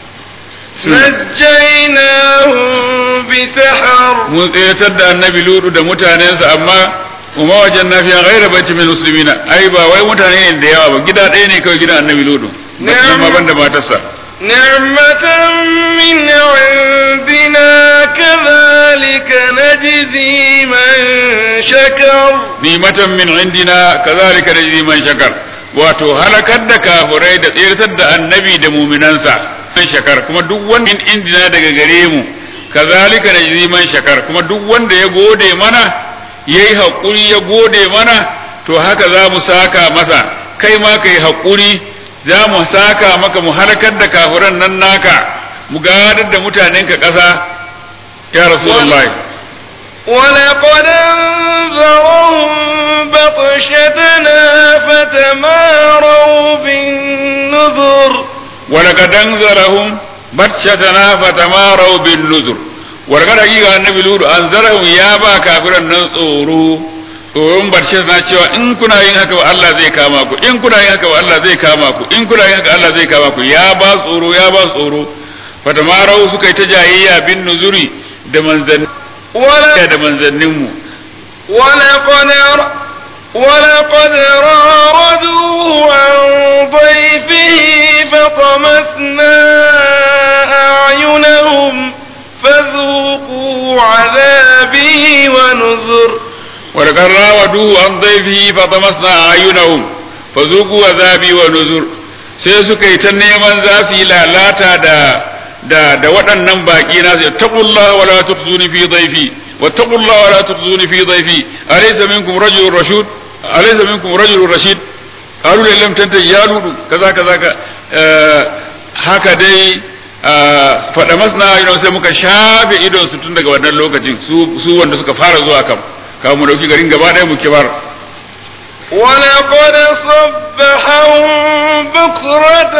نجيناهم بسحر mun tsayatar da annabi ludu da mutanensa amma kuma wajen na fiye gaira bacci min musulmina ai ba wai mutane ne da yawa ba gida ɗaya ne kawai gidan annabi ludu nan ma banda matarsa نعمة من عندنا كذلك نجزي من شكر nimatan min indina kazalika najzi man shakar wato halakar da kafurai da tsirtar da annabi da muminansa man shakar kuma duk wanda min indina daga gare mu kazalika najzi man shakar kuma duk wanda ya gode mana yayi hakuri ya gode mana to haka za mu saka masa kai ma kai hakuri za mu saka maka mu halakar da kafuran nan naka mu gadar da mutanenka ƙasa ya rasulullahi ولقد أنذرهم بطشتنا فتماروا بالنذر ولقد أنذرهم بطشتنا فتماروا بالنذر ولقد حقيقة النبي لود أنذرهم يا با كافرا نصوروا tsoron barshe na cewa in kuna yin haka wa Allah zai kama ku in kuna yin haka wa Allah zai kama ku in kuna yin haka Allah zai kama ku ya ba tsoro ya ba tsoro fatamarau suka yi ta jayayya bin nuzuri da manzanni da manzanninmu ولقد ولقد راردوه عن ضيفه فطمسنا أعينهم فذوقوا عذابي ونذر ولقد راودوه عن ضيفه فطمسنا أعينهم فذوقوا عذابي ونذر sai suka yi ta neman za su yi lalata da da da waɗannan baƙi na sai taqullaha wala tukhzuni fi dhayfi wa taqullaha wala tukhzuni fi dhayfi alaysa minkum rajulun rashid alaysa minkum rajulun rashid qalu la lam tantahi ya ludu kaza kaza ka haka dai faɗa masna idon sai muka shafe idon su tun daga wannan lokacin su su wanda suka fara zuwa kam kawo mu dauki garin gaba ɗaya mu kibar ولقد صبحهم بكرة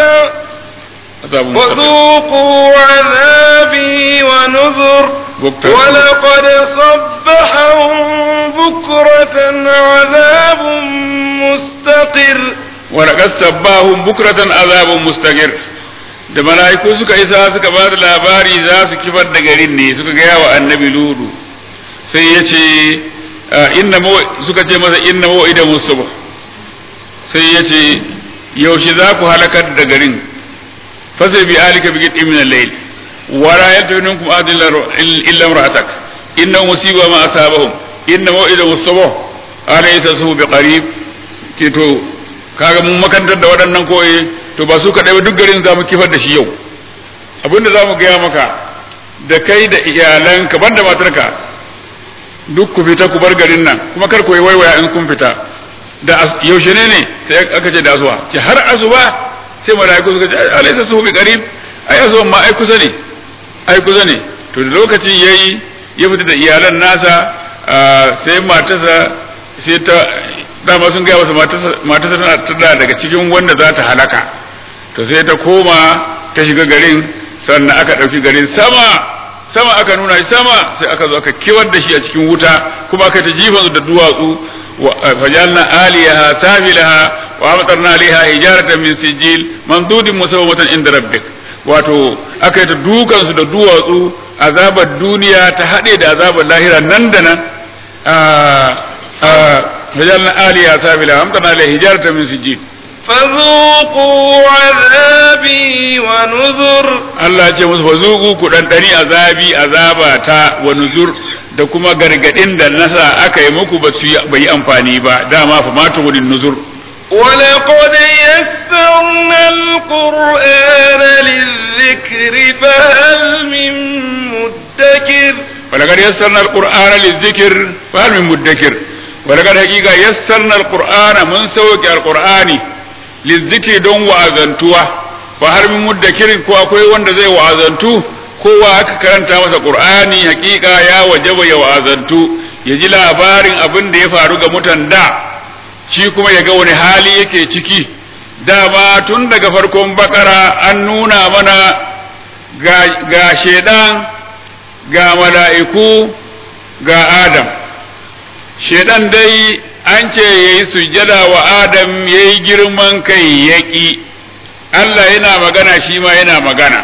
وذوقوا عذابي ونذر ولقد صبحهم بكرة عذاب مستقر ولقد صباهم بكرة عذاب مستقر da mala'iku suka isa suka ba da labari za su kifar da garin ne suka gaya wa annabi ludu sai ya ce inna suka ce masa inna mau'ida musubh sai ya ce yaushe za ku halakar da garin fasai bi alika bi gidin min al-layl wa la yaltafi minkum ahadun illa imra'atak inna musiba ma asabahum inna mau'ida musubh alaysa su bi qarib ke to kaga mun makantar da waɗannan koyi to ba su kaɗai ba duk garin za mu kifar da shi yau abinda za mu gaya maka da kai da iyalanka banda matarka duk ku fita ku bar garin nan kuma kar ku yi waiwaya in kun fita da yaushe ne ne sai aka ce da asuba ce har asuba sai malaiku suka ce alaysa su bi qarib ai asuba ma ai kusa ne ai kusa ne to da lokacin yayi ya fita da iyalan nasa sai matarsa sai ta dama sun gaya masa matarsa tana daga cikin wanda za ta halaka to sai ta koma ta shiga garin sannan aka ɗauki garin sama sama aka nuna shi sama sai aka zo aka kiwar da shi a cikin wuta kuma aka ta jifan da duwatsu fajalna aliyaha safilaha wa amtarna alaiha hijaratan min sijil mandudin musawwatan inda rabbik wato aka yi ta dukan su da duwatsu azabar duniya ta haɗe da azabar lahira nan da nan fajalna aliyaha safilaha wa amtarna alaiha hijaratan min sijil فذوقوا عذابي ونذر Allah ce musu fazuku ku ɗanɗani azabi azaba ta wa nuzur da kuma gargaɗin da nasa aka yi muku ba su yi amfani ba dama fa matu gudun nuzur ولقد يسرنا القرآن للذكر فهل من مدكر ولقد يسرنا القرآن للذكر فهل من مدكر ولقد حقيقة يسرنا القرآن من سوك القرآن للذكر دون وأذنتوه فهل من مدكر ko akwai wanda zai wa'azantu kowa aka karanta masa qur'ani hakika ya wajaba ya wa'azantu ya ji labarin abin da ya faru ga mutan da shi kuma ya ga wani hali yake ciki dama tun daga farkon bakara an nuna mana ga, ga shedan ga mala'iku ga adam shedan dai an ce ya yi sujjada wa adam ya yi girman kai ya ƙi Allah yana magana shi ma yana magana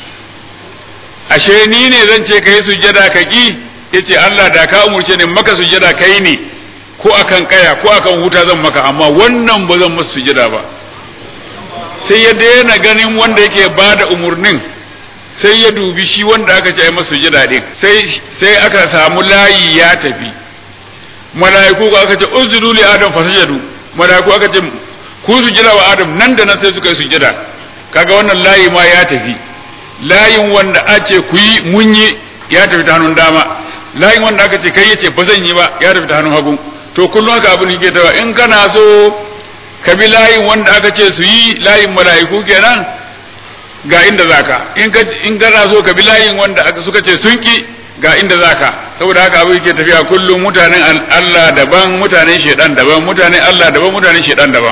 ashe ni ne zan ce ka yi sujjada ka ƙi ya ce Allah da ka umurce ne maka sujjada kai ne ko akan kaya ko akan wuta zan maka amma wannan ba zan masa sujjada ba sai ya daina ganin wanda yake ba da umurnin sai ya dubi shi wanda aka ce masa sujjada din sai sai aka samu layi ya tafi mala'iku aka ce usjudu li adam fasajadu mala'iku aka ce ku sujjada wa adam nan da nan sai suka yi sujjada kaga wannan layi ma ya tafi layin wanda ake ku yi mun yi ya tafi ta hannun dama layin wanda aka ce kai yace ba zan yi ba ya tafi ta hannun hagu to kullum haka abin yake tawa in kana so ka bi layin wanda aka ce su yi layin mala'iku kenan ga inda zaka in ka in kana so ka bi layin wanda aka suka ce sun ki ga inda zaka saboda haka abin yake tafiya kullum mutanen Allah daban mutanen shedan daban mutanen Allah daban mutanen shedan daban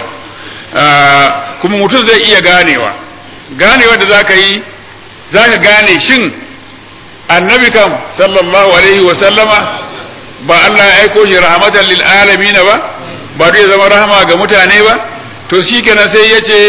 kuma mutum zai iya ganewa ganewa da zaka yi zaka gane shin annabi kam sallallahu alaihi wa sallama ba Allah ya aiko shi rahmatan lil alamin ba ba zai zama rahama ga mutane ba to shikenan sai yace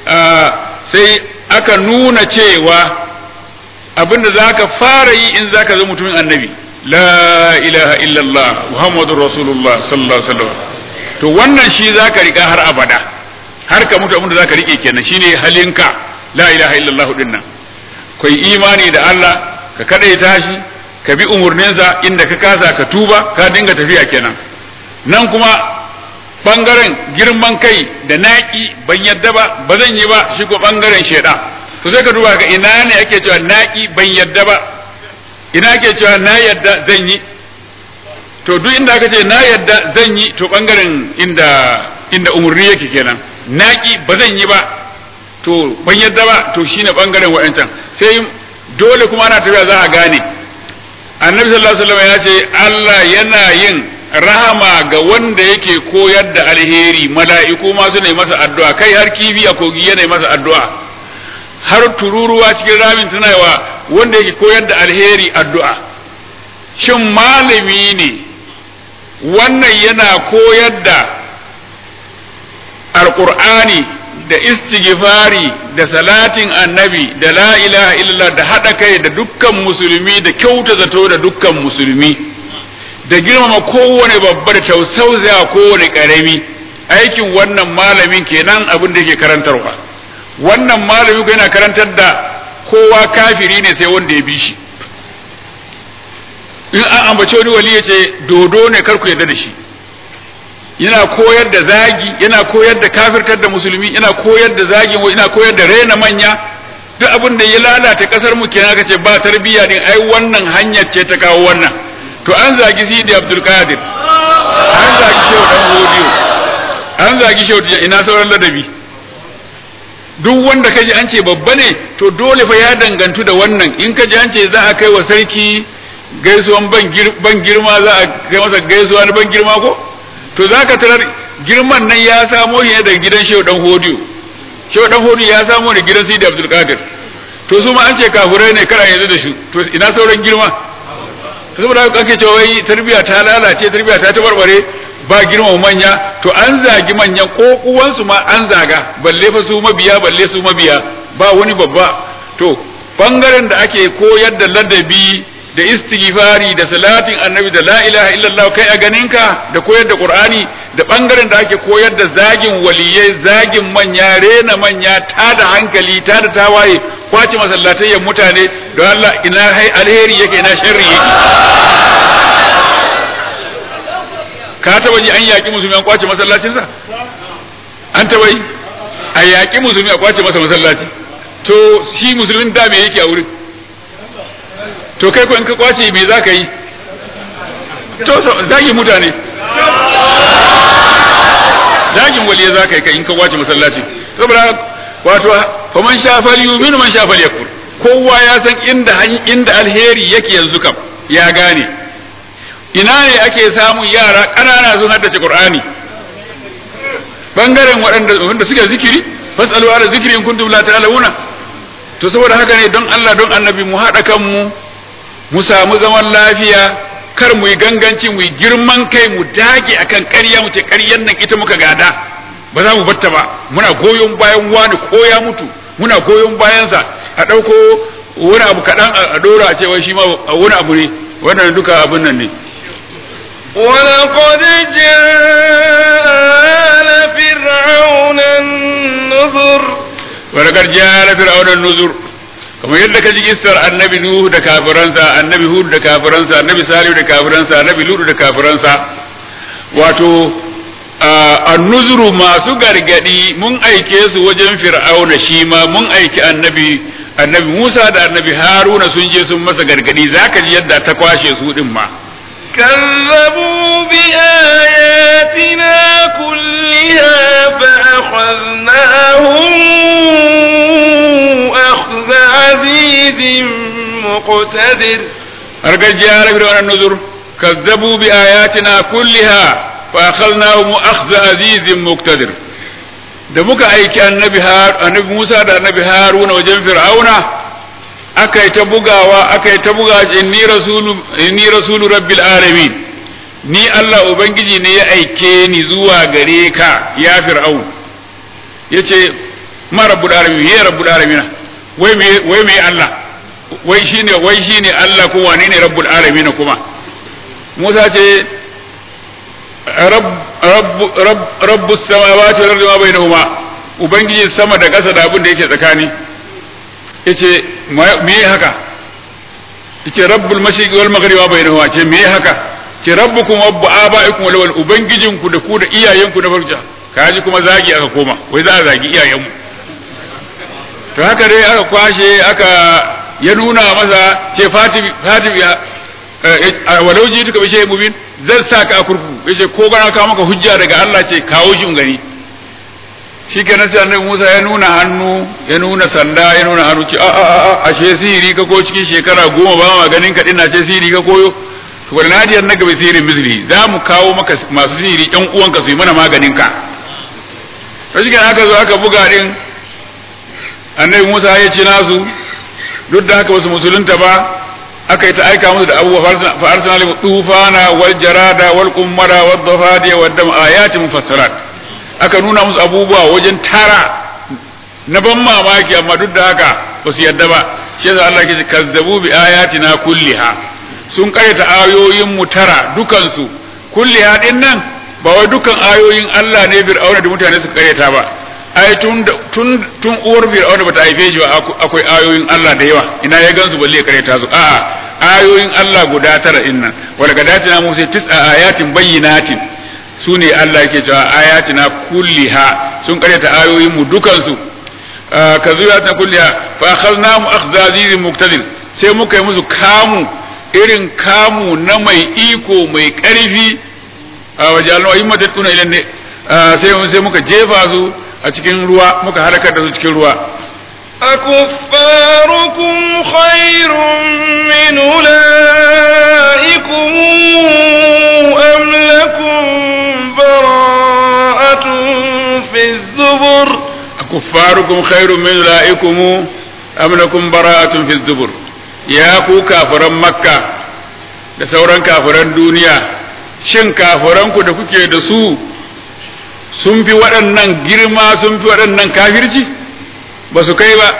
sai aka nuna cewa abinda zaka fara yi in zaka zama mutumin annabi la ilaha illallah muhammadur rasulullah sallallahu alaihi wasallam to wannan shi zaka rika har abada har ka mutu abinda zaka rike kenan shine halinka la ilaha illallah dinnan kai imani da Allah ka kadaita shi ka bi umurninsa inda ka kasa ka tuba ka dinga tafiya kenan nan kuma bangaren girman kai da naki ban yadda ba ba zan yi ba shi ko bangaren sheda to sai ka duba ga ina ne ake cewa naki ban yadda ba ina ake cewa na yadda zan yi to duk inda aka ce na yadda zan yi to bangaren inda inda umurni yake kenan naki ba zan yi ba to ban yadda ba to shine bangaren wa'ancan sai dole kuma ana tafiya za a gane annabi sallallahu alaihi wasallam ya ce Allah yana yin rahama ga wanda yake koyar da alheri mala'iku ma su ne masa addu'a kai har kibi a kogi yana masa addu'a har tururuwa cikin ramin tana wa wanda yake koyar da alheri addu'a shin malami ne wannan yana koyar da alqur'ani da istighfari da salatin annabi da la ilaha illallah da haɗa kai da dukkan musulmi da kyauta zato da dukkan musulmi da girmama kowane babba da tausausaya kowane ƙarami aikin wannan malamin kenan abin da yake karantarwa wannan malamin ko yana karantar da kowa kafiri ne sai wanda ya bi shi in an ambaci wani wali ya ce dodo ne kar ku yarda da shi yana koyar da zagi yana koyar da kafirtar da musulmi yana koyar da zagin yana koyar da rena manya duk abin da ya lalata kasar mu kenan aka ce ba tarbiyya din ai wannan hanyar ce ta kawo wannan to an zagi Sidi Abdul Qadir an zagi Shehu Dan Hodiyo an zagi Shehu ina sauran ladabi duk wanda kaji an ce babba ne to dole fa ya dangantu da wannan in kaji an ce za a kai wa sarki gaisuwan ban girma za a kai masa gaisuwa na ban girma ko to za ka tarar girman nan ya samo shi daga gidan shehu dan hodiyo shehu dan hodiyo ya samo da gidan sidi abdul qadir to su ma an ce kafurai ne kar a yanzu da shi to ina sauran girma saboda haka ake cewa wai tarbiya ta lalace tarbiya ta tabarbare ba girma manya to an zagi manyan kokuwansu ma an zaga balle fa su mabiya balle su mabiya ba wani babba to bangaren da ake koyar da ladabi da istighfari da salatin annabi da la ilaha illallah kai a ganinka da koyar da qur'ani da bangaren da ake koyar da zagin waliyai zagin manya rena manya ta da hankali ta da tawaye kwace masallatayyan mutane don Allah ina hai alheri yake ina sharri yake ka taba ji an yaki musulmi an kwace masallacinsa an taba yi a yaki musulmi a kwace masa masallaci to shi musulmin da me yake a wurin to kai ko in ka kwace me za ka yi to zagin mutane zagin waliya za ka yi kai in ka kwace masallaci saboda wato fa man sha fal yumin man sha fal yakfur kowa ya san inda inda alheri yake yanzu kam ya gane ina ne ake samun yara ƙanana sun haddace qur'ani bangaren waɗanda wanda suke zikiri fasalu ala zikri in kuntum la ta'lamuna to saboda haka ne don Allah don annabi mu haɗa kanmu mu samu zaman lafiya kar mu yi ganganci mu yi girman kai mu dage akan ƙarya mu ce ƙaryan nan ita muka gada ba za mu batta ba muna goyon bayan wani ko ya mutu muna goyon bayansa a ɗauko wani abu kaɗan a ɗora a cewa shi ma wani abu ne wannan duka abin nan ne ولقد جاء آل فرعون النذر ولقد جاء آل فرعون النذر kamar yadda ka ji kissar annabi Nuhu da kafiransa annabi Hud da kafiransa annabi Salihu da kafiransa annabi Lut da kafiransa wato annuzuru masu gargadi mun aike su wajen fir'auna shi ma mun aiki annabi annabi Musa da annabi Haruna sun je sun masa gargadi zaka ji yadda ta kwashe su din ma كذبوا بآياتنا كلها فأخذناهم أخذ عزيز مقتدر أرجع جاء فرعون النذر كذبوا بآياتنا كلها فأخذناهم أخذ عزيز مقتدر da muka aiki annabi annabi Musa da annabi Haruna wajen Fir'auna aka yi ta bugawa aka yi ta buga inni rasulu inni rasulu rabbil alamin ni Allah ubangiji ne ya aike ni zuwa gare ka ya Fir'aun yace ma rabbul alamin ya rabbul alamin wai me wai me Allah wai shine wai shine Allah ko wane ne rabbul alamin kuma Musa ce rabb rabb rabb rabbus samawati wal ardi ma bainahuma ubangiji sama da ƙasa da abin da yake tsakani yace me haka yace rabbul mashriqi wal maghribi wa bainahuma ce me haka ce rabbukum wa abaikum wal wal ubangijin ku da ku da iyayen ku na farja kaji kuma zagi aka koma wai za a zagi iyayen mu to haka dai aka kwashe aka ya nuna masa ce fatimi fatimi walau ji tuka bishe mubin zan sa ka a kurkuku yace ko gana ka maka hujja daga Allah ce kawo shi gani shi ke sai annabi Musa ya nuna hannu ya nuna sanda ya nuna hannu ce a a a ashe sihiri ka ko cikin shekara goma ba ma ganin ka dinna ce sihiri ka koyo to wal nadiyar na gaba sihirin misli za mu kawo maka masu sihiri ɗan uwanka su yi mana maganin ka to shi aka zo aka buga din annabi Musa ya ci nasu duk da haka wasu musulunta ba aka yi ta aika musu da abubuwa fa arsalna lim tufana wal jarada wal qummara wad dafadiya wad dam ayatin mufassarat aka nuna musu abubuwa wajen tara na ban mamaki amma duk da haka ba su yadda ba shi yasa Allah ke ce kazzabu bi ayatina kulliha sun karyata ayoyin mu tara dukan su kulliha din nan ba wai dukan ayoyin Allah ne fir'auna da mutane suka karyata ba ai tun tun tun uwar fir'auna bata haife shi ba akwai ayoyin Allah da yawa ina ya gansu balle ya karyata su a'a ayoyin Allah guda tara din nan wala gadatina musa tis'a ayatin bayyinatin su ne Allah yake cewa ayatina kulliha sun karyata ayoyin mu dukan su ka zuya ta kulliha fa akhadnahum akhdha azizin muqtadir sai muka yi musu kamu irin kamu na mai iko mai karfi a wajalna ayyumat tuna ilan ne sai sai muka jefa su a cikin ruwa muka harakar da su cikin ruwa أكفاركم خير من أولئكم أم لكم براءة في الزبر أكفاركم خير من أولئكم am lakum bara'atun fi zubur ya ku kafiran makka da sauran kafiran duniya shin kafiranku da kuke da su sun fi waɗannan girma sun fi waɗannan kafirci ba su kai ba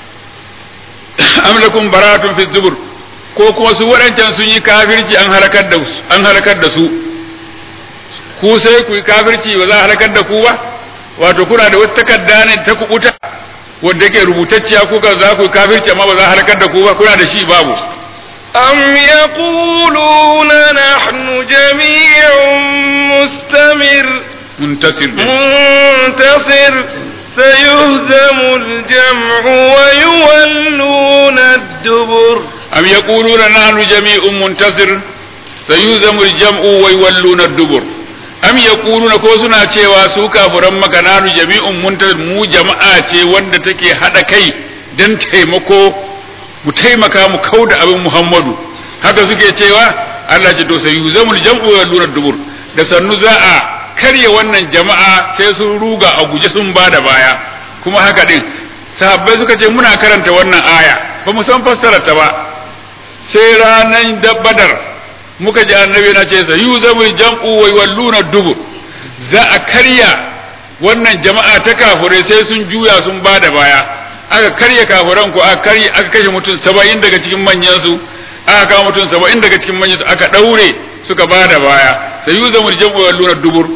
am lakum baratun fi zubur ko kuma su waɗancan sun yi kafirci an halakar da su an halakar da su ku sai ku yi kafirci ba za a halakar da ku ba wato kuna da wata takarda ne ta kubuta wadda ke rubutacciya kuka za ku yi kafirci amma ba za a halakar da ku ba kuna da shi babu أم يقولون نحن جميع مستمر muntasir ne منتصر سيهزم الجمع ويولون الدبر am yaquluna nahnu jami'un muntasir sayuzamu al-jam'u wa yawalluna ad-dubur am yaquluna ko suna cewa su kafuran maka nahnu jami'un muntasir mu jama'a ce wanda take hada kai dan taimako mu taimaka mu kauda abin Muhammadu haka suke cewa Allah ce to sayuzamu al-jam'u wa yawalluna ad-dubur da sannu za a karya wannan jama'a sai sun ruga a guje sun bada baya kuma haka din sahabbai suka ce muna karanta wannan aya ba mu san fassarar ta ba sai ranar da badar muka ji annabi na ce sa yuzamul jam'u wa yawalluna dubur za a karya wannan jama'a ta kafurai sai sun juya sun bada baya aka karya kafuran ko aka karya aka kashe mutum 70 daga cikin manyan su aka kawo mutum 70 daga cikin manyan su aka daure suka bada baya sai yuzamul jam'u wa yawalluna dubur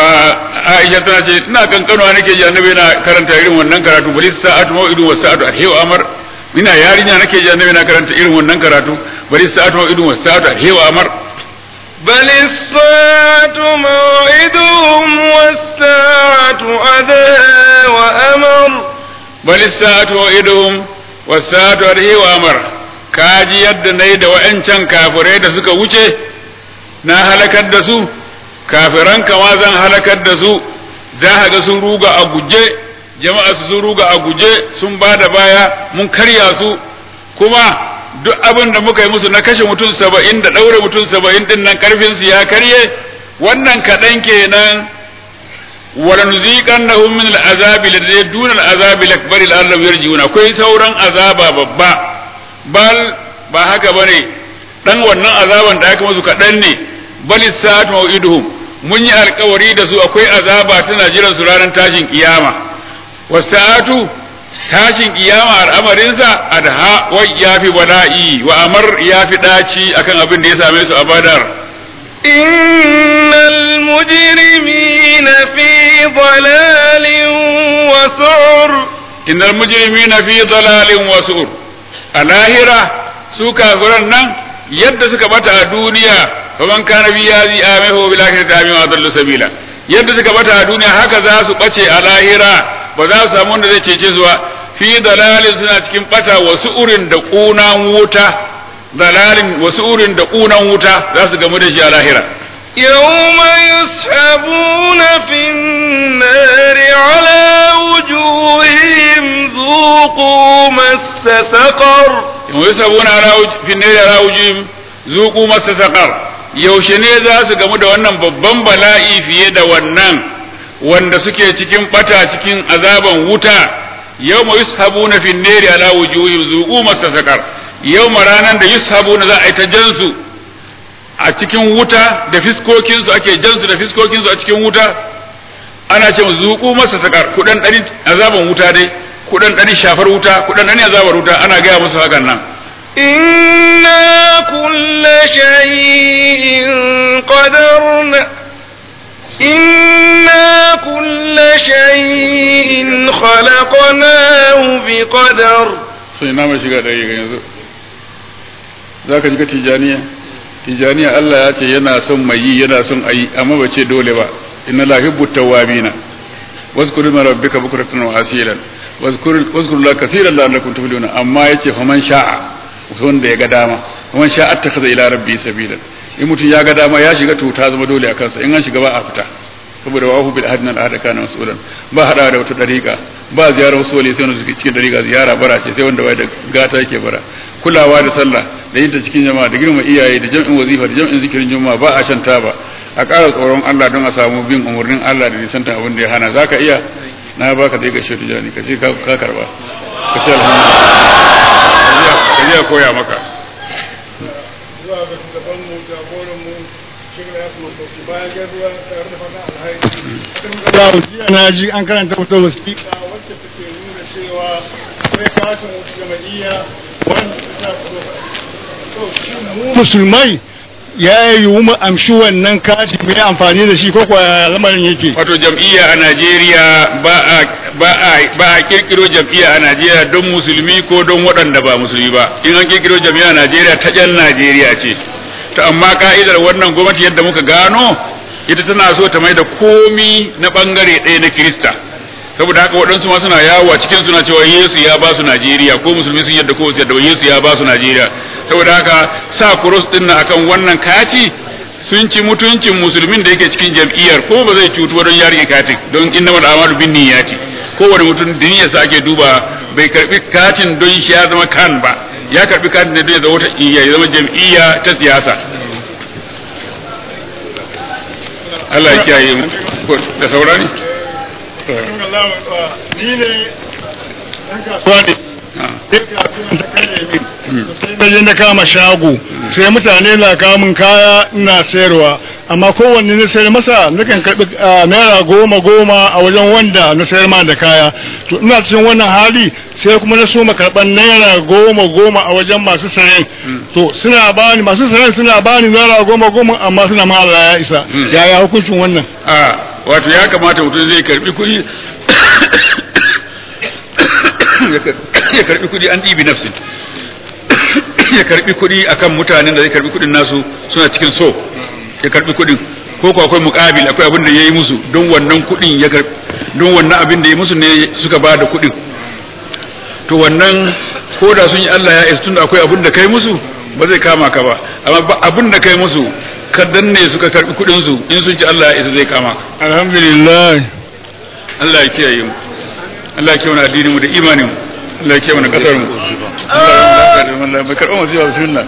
Aisha tana ce ina kankanuwa nake ji annabi na karanta irin wannan karatu bari sa'atu mau'idu wa sa'atu alhiyu amar ina yarinya nake ji annabi na karanta irin wannan karatu bari sa'atu mau'idu wa sa'atu alhiyu amar بل الساعة موعدهم والساعة أدهى وأمر bal sa'atu mau'iduhum wa sa'atu alhiyu amar kaji yadda nayi da wa'ancan kafirai da suka wuce na halakar da su kafiran kama zan halakar da su za ka ga sun ruga a guje jama'a su sun ruga a guje sun ba da baya mun karya su kuma duk abin da muka yi musu na kashe mutum saba'in da ɗaure mutum saba'in ɗin nan ƙarfin su ya karye wannan kaɗan kenan wala nuziqannahum min al'azabi ladai duna al'azabi lakbari la'allam yarji'una akwai sauran azaba babba bal ba haka bane dan wannan azaban da aka musu kaɗan ne bal sa'at mau'iduhum mun yi alkawari da su akwai azaba tana jiran su ranar tashin kiyama wasa'atu tashin kiyama al'amarinsa adha wa yafi bala'i wa amar yafi daci akan abin da ya same su a badar إن المجرمين في ضلال وسعر innal mujrimina fi dalalin wa sur a lahira su kafiran nan yadda suka bata a duniya faman kana bi yazi amahu bil akhirati amin wa dallu sabila yadda suka bata a duniya haka za su bace a lahira ba za su samu wanda zai cece su ba fi dalalin suna cikin bata wasu urin da kunan wuta dalalin wasu urin da kunan wuta za su gamu da shi a lahira يوم يسحبون في النار على وجوههم ذوقوا مس سقر yusabuna ala wuj- fi nari ala wujihim zuqu masa saqar yaushe ne za su gamu da wannan babban bala'i fiye da wannan wanda suke cikin bata cikin azaban wuta yawma yushabuna fi nari ala wujuhim zuqu masa saqar yawma ranan da yushabuna za a yi ta jansu a cikin wuta da fiskokinsu ake jansu da fiskokinsu a cikin wuta ana ce zuqu masa saqar kudan dari azaban wuta dai kudan dari shafar wuta kudan dari azabar wuta ana gaya musu hakan nan إنا كل شيء قدرنا إنا كل شيء خلقناه بقدر sai na mai shiga ɗari ga yanzu za ka shiga tijaniya tijaniya Allah ya ce yana son mai yi yana son a yi amma ba ce dole ba inna la hibbu tawwabina wazkuru ma rabbika bukratan wa asilan wazkuru wazkuru la kaseeran la'allakum tuflihuna amma yace faman sha'a wanda ya ga dama faman sha'a attakhadha ila rabbi sabila in mutum ya ga dama ya shiga to ta zama dole a kansa in an shiga ba a fita saboda wahu bil hadna al ahad kana mas'ulan ba hada da wata dariƙa ba ziyarar wasu wali sai wanda suke cikin dariƙa ziyara bara ce sai wanda bai da gata yake bara kulawa da sallah da yin ta cikin jama'a da girma iyaye da jam'in wazifa da jam'in zikirin juma'a ba a shanta ba a ƙara tsoron Allah don a samu bin umarnin Allah da nisanta abin da ya hana zaka iya na baka dai ga shi tijani ka ce ka ka karba ka ce alhamdulillah ka je a koya maka zuwa ga shugaban mu jagoran mu shirin ya kuma sauki bayan gaisuwa tare da fata alhaji jiya na ji an karanta wata wasiƙa wacce take nuna cewa akwai katin wasu jama'iyya wanda ta so shi mu musulmai ya yi mu amshi wannan kati mai amfani da shi ko kuwa lamarin yake wato jam'iyya a Najeriya ba a ba a ba a kirkiro jam'iyya a Najeriya don musulmi ko don waɗanda ba musulmi ba in an kirkiro jam'iyya a Najeriya ta ƴan Najeriya ce to amma ka'idar wannan gwamnati yadda muka gano ita tana so ta mai da komi na bangare ɗaya na Kirista saboda haka waɗansu ma suna yawo a cikin suna cewa Yesu ya ba su Najeriya ko musulmi sun yadda ko su yadda Yesu ya ba su Najeriya saboda haka sa kurus din nan akan wannan kati sun ci mutuncin musulmin da yake cikin jam'iyyar ko ba zai cutu don ya rike katin don inna mal amalu bin niyyati kowane mutum diniyarsa ake duba bai karbi katin don shi ya zama kan ba ya karbi katin ne don ya zama wata iya ya zama jam'iyya ta siyasa Allah ya kiyaye mu da saurani ni ne ɗan kasuwa ne sai kasuwan ta karye min sai na je na kama shago sai mutane na kamun kaya ina sayarwa amma kowanne na sayar masa nakan karɓi naira goma goma a wajen wanda na sayar ma da kaya to ina cikin wannan hali sai kuma na so karɓar naira goma goma a wajen masu sayen to suna bani masu sayen suna bani naira goma goma amma suna ma Allah ya isa yaya hukuncin wannan a wato ya kamata mutum zai karbi kuɗi ya karbi kuɗi an ɗibi nafsin ya karbi kuɗi akan mutanen da zai karbi kuɗin nasu suna cikin so ya karbi kuɗin ko ko akwai muƙabil akwai abin da ya yi musu don wannan kuɗin ya karbi don wannan abin da ya musu ne suka ba da kuɗin to wannan ko da sun yi Allah ya isa tunda akwai abin da kai musu ba zai kama ka ba amma abin da kai musu ka danne suka karbi kuɗin su in sun ci Allah ya isa zai kama ka alhamdulillah Allah ya kiyaye mu Allah ya kiyaye mu addinin mu da imanin mu Allah ya kiyaye mu kasar mu Allah ya mu bai karɓa masu yawa bismillah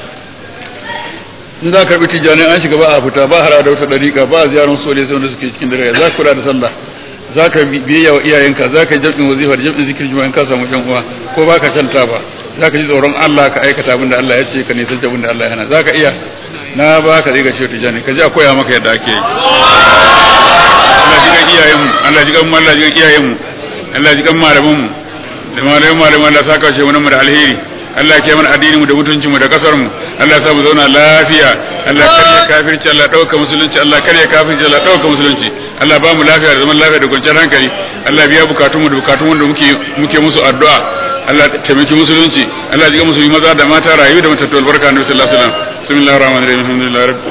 in za ka karɓi tijjani an shiga ba a fita ba hara da wata dariƙa ba a ziyarar sole sai wanda suke cikin dare za ka kula da sallah za ka biyayya wa iyayenka za ka jam'in wazifa da jam'in zikirin juma'in ka samu yan uwa ko ba ka shanta ba za ka ji tsoron Allah ka aikata abin da Allah ya ce ka nisan abin da Allah ya hana za ka iya na ba ka zai ga ce tijjani ka ji a koya maka yadda ake yi Allah ji kan iyayenmu Allah ji kan mu Allah ji kan iyayenmu Allah ji kan malamanmu da malaman malaman Allah saka shi wani mu da alheri Allah ke mana addinin mu da mutuncin mu da kasar mu Allah sa mu zauna lafiya Allah karya kafirci Allah dauka musulunci Allah karya kafirci Allah dauka musulunci Allah ba mu lafiya da zaman lafiya da kwanciyar hankali Allah biya bukatun mu da bukatun wanda muke muke musu addu'a Allah taimaki musulunci Allah ji musulmi maza da mata rayu da matattu albarka annabi sallallahu alaihi wasallam bismillahir rahmanir rahim alhamdulillahi rabbil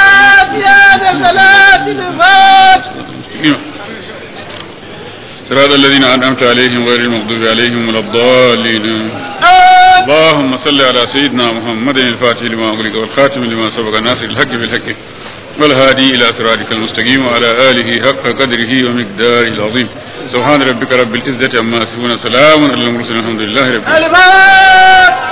alamin صراط الذين أنعمت عليهم غير المغضوب عليهم ولا الضالين اللهم صل على سيدنا محمد الفاتح لما أغلق والخاتم لما سبق ناصر الحق بالحق والهادي إلى صراطك المستقيم وعلى آله حق قدره ومقداره العظيم سبحان ربك رب العزة عما يصفون سلام على المرسلين الحمد لله رب العالمين